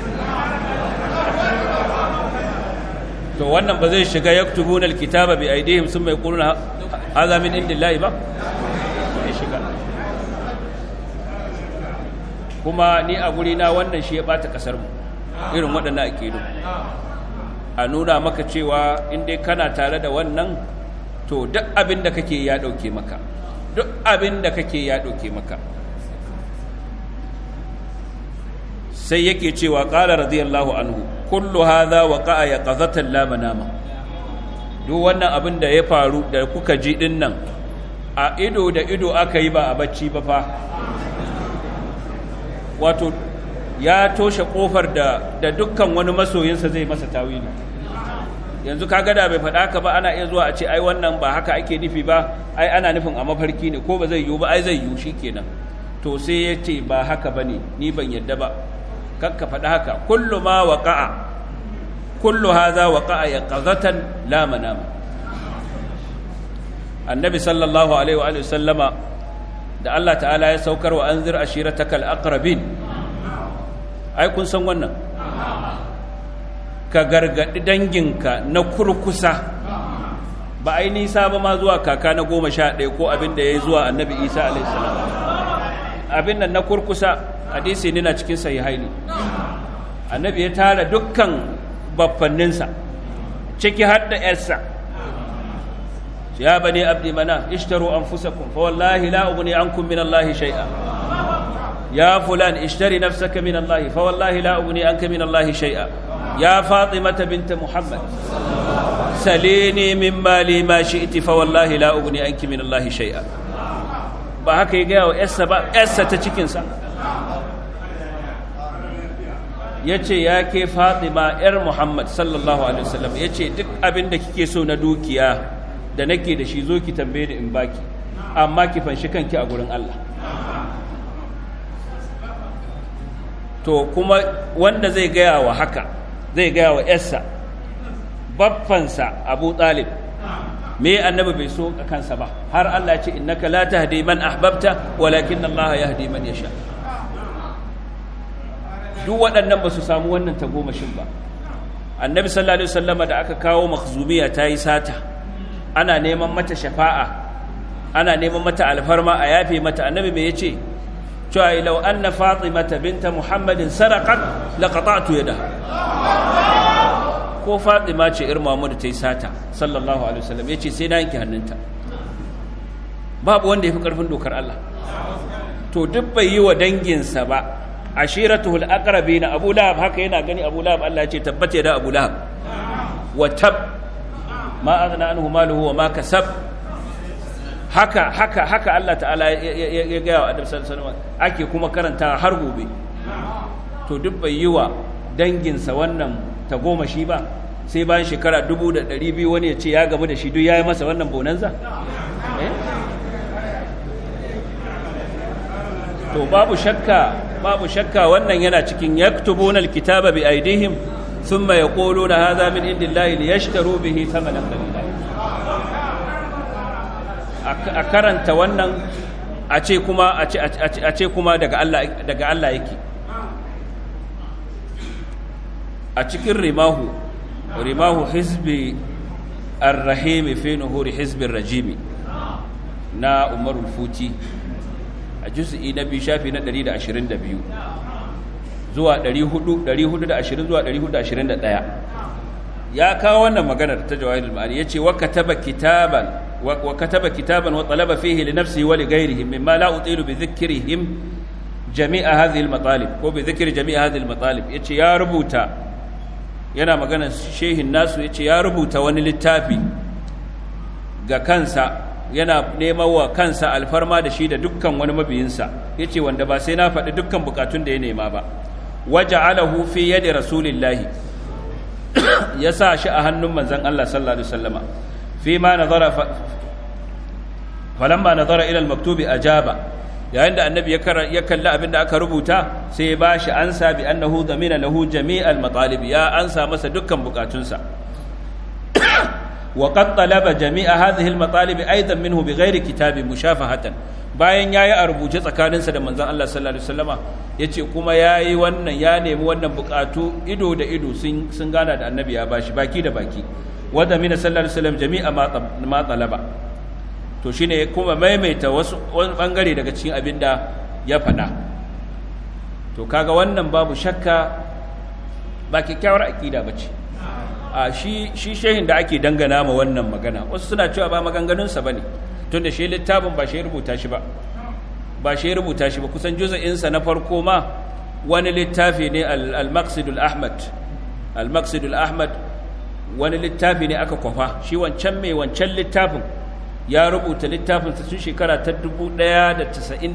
Speaker 1: to wannan ba zai shiga yaktubuna alkitaba bi aidihim summa yaquluna hadha min indillahi ba shiga kuma ni a na wannan shi ya bata kasar mu irin waɗannan akidu a nuna maka cewa in dai kana tare da wannan to duk abin da kake ya ɗauke maka duk abin da kake ya ɗauke maka sai yake cewa ƙala radiyallahu anhu kullu hadha waqa'a yaqazatan la manama duk wannan abin da ya faru da kuka ji din nan a ido da ido aka yi ba a bacci ba fa wato ya toshe kofar da da dukkan wani masoyinsa zai masa tawili yanzu kaga da bai faɗa ka ba ana iya zuwa a ce ai wannan ba haka ake nufi ba ai ana nufin a mafarki ne ko ba zai yiwu ba ai zai yiwu shikenan to sai ya ce ba haka bane ni ban yadda ba kakka faɗa haka kullu ma waqa'a kullu hadha waqa'a yaqazatan la manama annabi sallallahu alaihi wa sallama da Allah ta'ala ya saukar wa anzir ashiratakal aqrabin ai kun san wannan ka gargadi danginka na kurkusa ba ai nisa ba ma zuwa kaka na goma sha ɗaya ko abin da ya yi zuwa annabi isa alaihi salam abin nan na kurkusa hadisi ne na cikin sahihaini annabi ya tara dukkan baffanninsa ciki har da yarsa يا بني عبد مناف اشتروا أنفسكم فوالله لا أغني عنكم من الله شيئا يا فلان اشتري نفسك من الله فوالله لا أغني عنك من الله شيئا يا فاطمة بنت محمد سليني من مالي ما شئت فوالله لا أغني عنك من الله شيئا ba haka ya gaya wa ‘yarsa ba ‘yarsa ta cikinsa ya ce ya ke fatima ‘yar muhammad sallallahu alaihi wasallam ya ce duk abin da kike so na dukiya da nake da shi zo ki tambaye ni in baki amma ki fanshi kanki a gurin Allah to kuma wanda zai gaya wa haka zai gaya wa yarsa baffansa Abu Talib me annabi bai so kansa ba har Allah ya ce innaka la tahdi man ahbabta walakin Allah yahdi man yasha duk waɗannan ba su samu wannan tagomashin ba annabi sallallahu alaihi wasallama da aka kawo makhzumiya ta yi sata ana neman mata shafa'a ana neman mata alfarma a yafe mata annabi me yace cewa law anna fatimata binta muhammadin saraqat laqata'tu yadaha ko fatima ce ir muhammadu ta yi sata sallallahu alaihi wasallam yace sai na yanke hannunta babu wanda yafi karfin dokar Allah to duk bai yi wa danginsa ba ashiratuhul aqrabina abu lahab haka yana gani abu lahab Allah ya ce tabbata da abu lahab wa tab ma aghna anhu maluhu wa ma kasab haka haka haka Allah ta'ala ya ga wa Adam sallallahu alaihi ake kuma karanta har gobe to duk bai yi wa danginsa wannan tagomashi ba sai bayan shekara dubu da ɗari biyu wani ya ce ya gamu da shi duk ya yi masa wannan bonanza to babu shakka babu shakka wannan yana cikin yaktubuna alkitaba bi aidihim thumma yaquluna hadha min indillahi liyashtaru bihi thamanan qalila a karanta wannan a ce kuma a ce kuma daga Allah daga Allah yake a cikin rimahu rimahu hizbi ar-rahim fi nuhuri hizbi ar-rajimi na umarul futi a juz'i na biyu shafi na 122 zuwa 420 zuwa 421 ya kawo wannan maganar ta jawahirul ma'ani yace wa kataba kitaban wa kataba kitaban wa talaba fihi li nafsihi wa li ghayrihi mimma la utilu bi dhikrihim jami'a hadhihi al-matalib ko bi dhikri jami'a hadhihi al-matalib yace ya rubuta yana maganar shehin nasu yace ya rubuta wani littafi ga kansa yana neman wa kansa alfarma da shi da dukkan wani mabiyinsa ya ce wanda ba sai na faɗi dukkan bukatun da ya nema ba waje alahu fi yadda rasulillahi ya sa shi a hannun manzan Allah sallallahu Alaihi wasallama fi ma nazara falamma nazara ilal maktubi ajaba yayin da annabi ya kalli abin da aka rubuta sai ya ba shi ansa bi annahu zamina lahu jami'al matalib ya ansa masa dukkan bukatunsa وقد طلب جميع هذه المطالب ايضا منه بغير كتاب مشافهه bayan yayi a rubuce tsakaninsa da manzon Allah sallallahu alaihi wasallama yace kuma yayi wannan ya nemi wannan bukatu ido da ido sun sun gana da annabi ya bashi baki da baki wanda mina sallallahu alaihi wasallam jami'a ma talaba to shine kuma maimaita wasu wani bangare daga cikin abin da ya faɗa to kaga wannan babu shakka ba kyakkyawar akida bace a shi shi shehin da ake dangana ma wannan magana wasu suna cewa ba maganganunsa ba ne tun da shi littafin ba shi rubuta shi ba ba shi rubuta shi ba kusan juza'insa na farko ma wani littafi ne al-maqsidul ahmad al-maqsidul ahmad wani littafi ne aka kwafa shi wancan mai wancan littafin ya rubuta littafin sa tun shekara ta 1193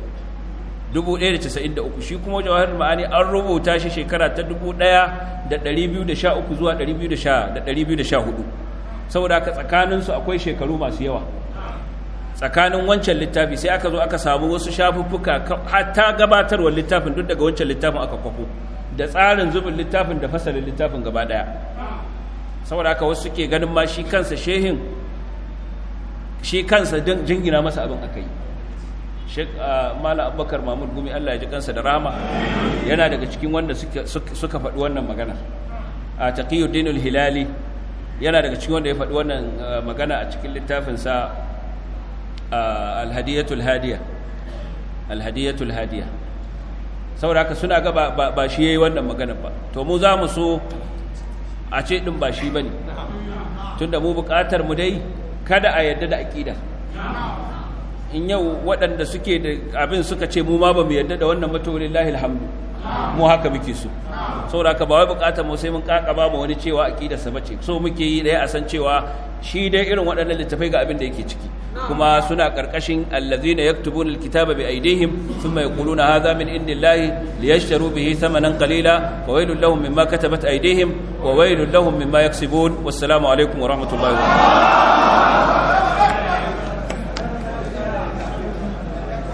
Speaker 1: 1193 shi kuma jawahar ma'ani an rubuta shi shekara ta 1213 zuwa 214 saboda haka tsakaninsu akwai shekaru masu yawa tsakanin wancan littafi sai aka zo aka samu wasu shafuffuka hatta gabatarwar littafin duk daga wancan littafin aka kwafo da tsarin zubin littafin da fasalin littafin gaba daya saboda haka wasu suke ganin ma shi kansa shehin shi kansa jingina masa abin aka yi Sheikh Mala Abubakar Mahmud Gumi Allah ya ji kansa da rama yana daga cikin wanda suka faɗi wannan magana a Taqiyuddin al-Hilali yana daga cikin wanda ya faɗi wannan magana a cikin littafinsa Al-Hadiyatul Hadiya Al-Hadiyatul Hadiya saboda haka suna ga ba shi yayi wannan magana ba to mu za mu so a ce din ba shi bane tunda mu buƙatar mu dai kada a yadda da aqida in yau waɗanda suke da abin suka ce mu ma ba mu yadda da wannan matolin lahil hamdu mu haka muke so saboda haka ba wai bukatar mu sai mun kakaba mu wani cewa aqida sa bace so muke yi dai a san cewa shi dai irin waɗannan littafai ga abin da yake ciki kuma suna karkashin allazina yaktubuna alkitaba bi aydihim thumma yaquluna hadha min indillahi liyashtaru bihi thamanan qalila wa waylun lahum mimma katabat aydihim wa waylun lahum mimma yaksibun wassalamu alaikum wa rahmatullahi wa barakatuh